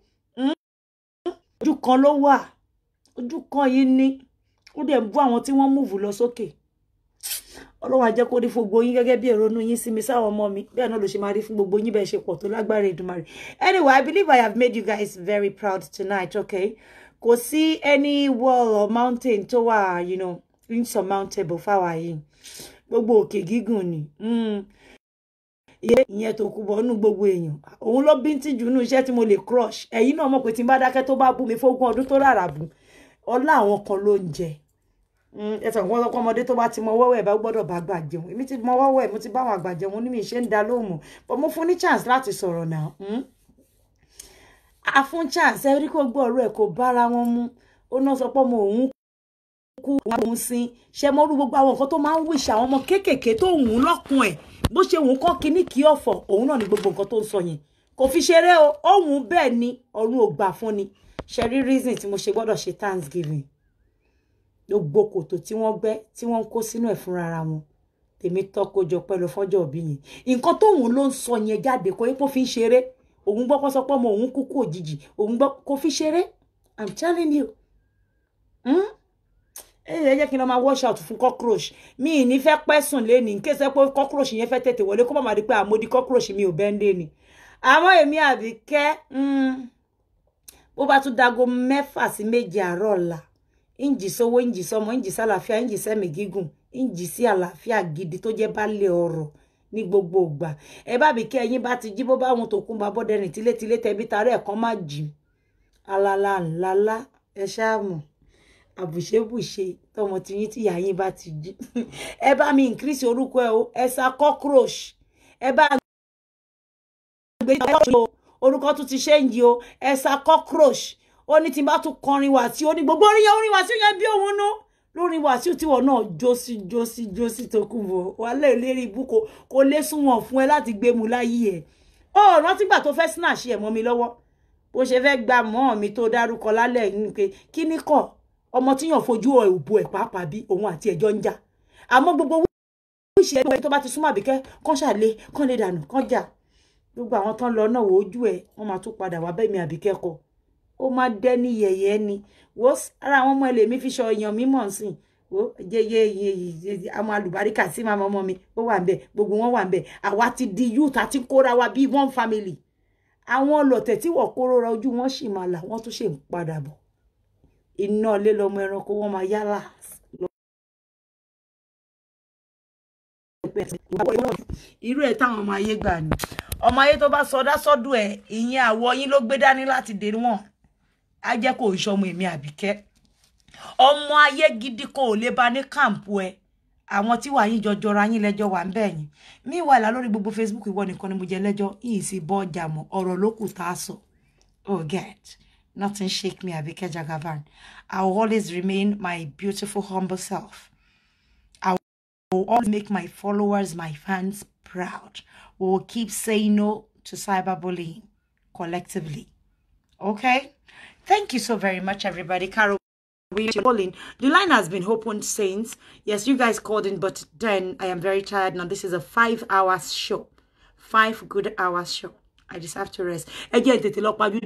ojú kan ló wà ojú kan yìí ní ó dẹ̀ ń bú àwọn tí wọ́n múùfù lọ sókè ọlọ́run á jẹ́ kó rí fún gbogbo yín gẹ́gẹ́ bí ìrònú yín sí mi sáwọn ọmọ mi bẹ́ẹ̀ náà ló ṣe máa rí fún gbogbo yín bẹ́ẹ̀ ṣe pọ̀ tó lágbára Èdùmàrè anyway I believe I have made you guys very proud tonight okay kò sí any wall or mountain tó wà you know insurmountable fáwa yìí gbogbo òkè gígùn ni mm. iye ìyẹn tó kú bọ́nú gbogbo èèyàn òun ló bí ń tìjú nínú iṣẹ́ tí mo lè crush ẹ̀yin náà mọ̀ pé tí n bá dákẹ́ tó bá bú mi fógún ọdún tó rárá bù ọlá àwọn kan ló ń jẹ ẹsẹ̀ nǹkan lọ́kọ́ ọmọdé tó bá ti mọ wọ́wọ́ ẹ̀ bá gbọ́dọ̀ bá gbà jẹun èmi ti mọ wọ́wọ́ ẹ̀ mo ti bá àwọn àgbà jẹun ní mi ṣe ń da lóhùn mọ́ but mo fún ní chance láti sọ̀rọ̀ náà mm? a fún chance ẹ rí kó gbọ́ ọ̀rọ̀ ẹ̀ kó bára wọn mú ó náà sọ pé ọmọ òun kú òun sin ṣe mọ orú gbogbo àwọn nǹkan tó máa ń wíṣ àwọn ọmọ kéékèèké tó wù ú lọ́kùn ẹ̀ bó ṣe wù ú kọ́ kínní kí ọ̀fọ̀ òun náà ní gbogbo nǹkan tó ń sọ yẹn kò fi ṣeré o òun bẹ́ẹ̀ ni ọ̀run ò gbà fún ni ṣe rí reason tí mo ṣe gbọ́dọ̀ ṣe thanksgiving gbogbo kòtò tí wọ́n gbẹ́ tí wọ́n ń kó sínú ẹ̀ fúnra ara wọn tèmi tọ́kojọ pẹ̀lú fọ́jọ́ òbí yẹn nǹkan tóun ló ń sọ yẹn jáde kó yẹ kó fi ń ṣeré òun gbọ́ kó sọ pé ọmọ òun kúkú òjijì òun gbọ́ kó fi ṣeré i'm telling you. Hmm? ẹ jẹ́ kí n lọ máa wash out fún cockroach mi ì ní fẹ́ pẹ́ sùn léni kí ẹsẹ̀ pé cockroach yẹn fẹ́ tètè wọlé kó má má di pé àmódi cockroach mi ò bẹ́ẹ̀ ń lé ni àmọ́ èmi Àbíkẹ́ bó bá tún dago mẹ́fà sí méje àárọ̀ ọ̀la ìǹjì sówó ìǹjì sọmọ ìǹjì sálàáfíà ìǹjì sẹ́mi gígùn ìǹjì sí àlàáfíà gidi tó jẹ́ baálé ọ̀rọ̀ ní gbogbo ìgbà ẹ bá Àbíkẹ́ ẹ̀yin bá ti jí bó bá wọn tó kún bá bọ́dẹ̀rìn tílétílé tẹbí tarẹ́ ẹ̀kan má jì alala ńláńlá ẹ ṣáà mọ̀ àbùṣebùṣe tọmọ tiyín tí ìyá yín bá ti jí ẹ bá mi increase orúkọ ẹ o ẹ sa cockroach ẹ bá gbé orúkọ tún ti ṣéǹjì o ẹ sa cockroach ó ní tí n bá tún kọrin Wàsíù ó ní gbogbo orin yẹn orin Wàsíù yẹn bí òun nú lórí Wàsíù tíwọ náà jósí jósí jósí tó kù bọ wàhálà ìlérí ibú kò kò lè sunwọ̀n fún ẹ láti gbé mu láyé ẹ ó rántí gbà tó fẹ́ snatch ẹ̀ mọ́ mi lọ́wọ́ bó ṣe fẹ́ gba mọ́ mi tó dárúkọ lálẹ́ yìí ni pé kí ni kọ́ ọmọ tíyàn fojú òbò ẹ̀ pàápàá bí òun àti ẹ̀jọ́ ń jà àmọ́ gbogbo wíṣẹ́ ẹgbẹ́ tó bá ti súnmọ́ Àbíkẹ́ kán ṣàlẹ̀ kán lè dànù kán jà gbogbo àwọn tán lọ náà ojú ẹ̀ wọ́n máa tún padà wá bẹ́ẹ̀ mi Àbíkẹ́ kọ ó máa dẹ́ ní yẹ̀yẹ́ ni wo ara àwọn ọmọ ẹlẹ́mí fi ṣọ èèyàn mímọ̀ sìn wo jẹyẹ àwọn alùbáríkà sí màmá ọmọ mi ó wà ń bẹ gbogbo wọn wà ń bẹ àwa ti di youth àti kóra wa bíi one family àwọn ọlọ̀tẹ̀ tí wọ́n kóró ra ojú wọn sì máa là wọ́n tún ṣe ń padà bọ̀ iná ilé lọmọ ẹranko wọn máa yálà irú ẹ̀ táwọn ọmọ ayé gbà ni ọmọ ayé tó bá sọdá sọ́dún ẹ̀ ìyẹn àwọ̀ yín ló gbé dání láti dé wọn á jẹ́ kó o ṣọmọ èmi àbíkẹ́ ọmọ ayé gidi kò lè ba ní kàǹpù ẹ àwọn tí wàá yín jọjọra yín lẹ́jọ́ wà ń bẹ̀ yín meanwhile lórí gbogbo facebook ìwọ nìkan ni mo jẹ lẹ́jọ́ yìí sì bọ́ ọjà mọ́ ọ̀rọ̀ ló kù tá a sọ oh get nothing shake me Abike Jagaban i will always remain my beautiful humble self i will always make my followers my fans proud we will keep saying no to cyberbullying collectively okay thank you so very much everybody carol we calling. The line has been opened since. Yes, you guys called in, but then I am very tired now. This is a five hours show. Five good hours show. I just have to rest. Again, tètè lọ pajú.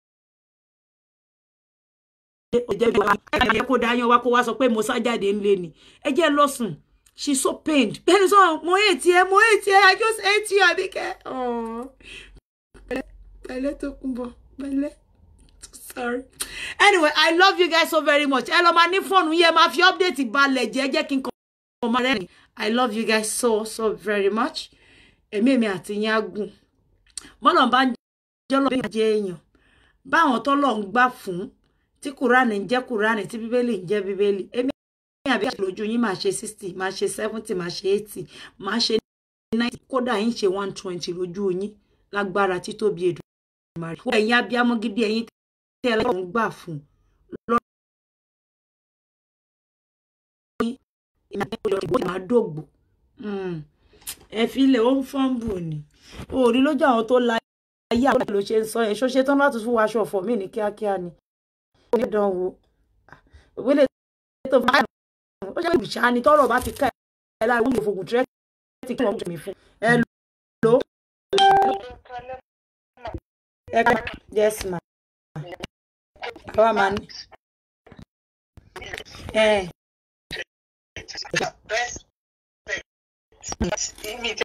Ẹ jẹ́ kó dáyán wá kó wá sọ pé mo sá jáde ńlé ni. Ẹ jẹ́ lọ sùn. She's so pained. Bẹ́ẹ̀ni sọ, mo hate ẹ, mo hate ẹ, I just hate you, Abike. Oh. Pẹ̀lẹ́ tó kún bọ̀, pẹ̀lẹ́ sorry anyway i love you guys so very much ẹ lọ máa ní fóònù yẹn máa fi update balẹ̀ jẹ́ jẹ́ kí n kọ́ ọmọ rẹ ni i love you guys so so very much èmi èmi àti yín á gùn bọ́lọ̀ bá ń jẹ́ lọ́ọ́ bí jẹ́ èèyàn báwọn tọ́lọ̀ ń gbà fún tí kùránì ń jẹ́ kùránì tí bíbélì ń jẹ́ bíbélì èmi àbí àti lójú yín máa ṣe sixty máa ṣe seventy máa ṣe eighty máa ṣe ninety kódà yín ṣe one twenty lójú yín lágbára títóbi Èdùmàrè ẹ̀yin abiyamọ gidi ẹ̀yin tẹ́ ẹ lọ́wọ́ ń gbà fún lọ́rọ̀ máa dògbò ẹ fi ilẹ̀ ó ń fọ́nbù ni òòrí lójú àwọn tó la ayé àwọn ló ṣe ń sọ ẹ ṣó ṣe tán láti fún aṣọ ọ̀fọ̀ mí ní kíákíá ni ó ní dán wo ìwélé tó bá ó ṣe ìbìṣà ni tọrọ bá ti ká ẹ lára wọn fògùn tírẹ́tì kí wọ́n mi fún ẹ lò ó. ẹ ká yes ma àwa máa ní. ẹ best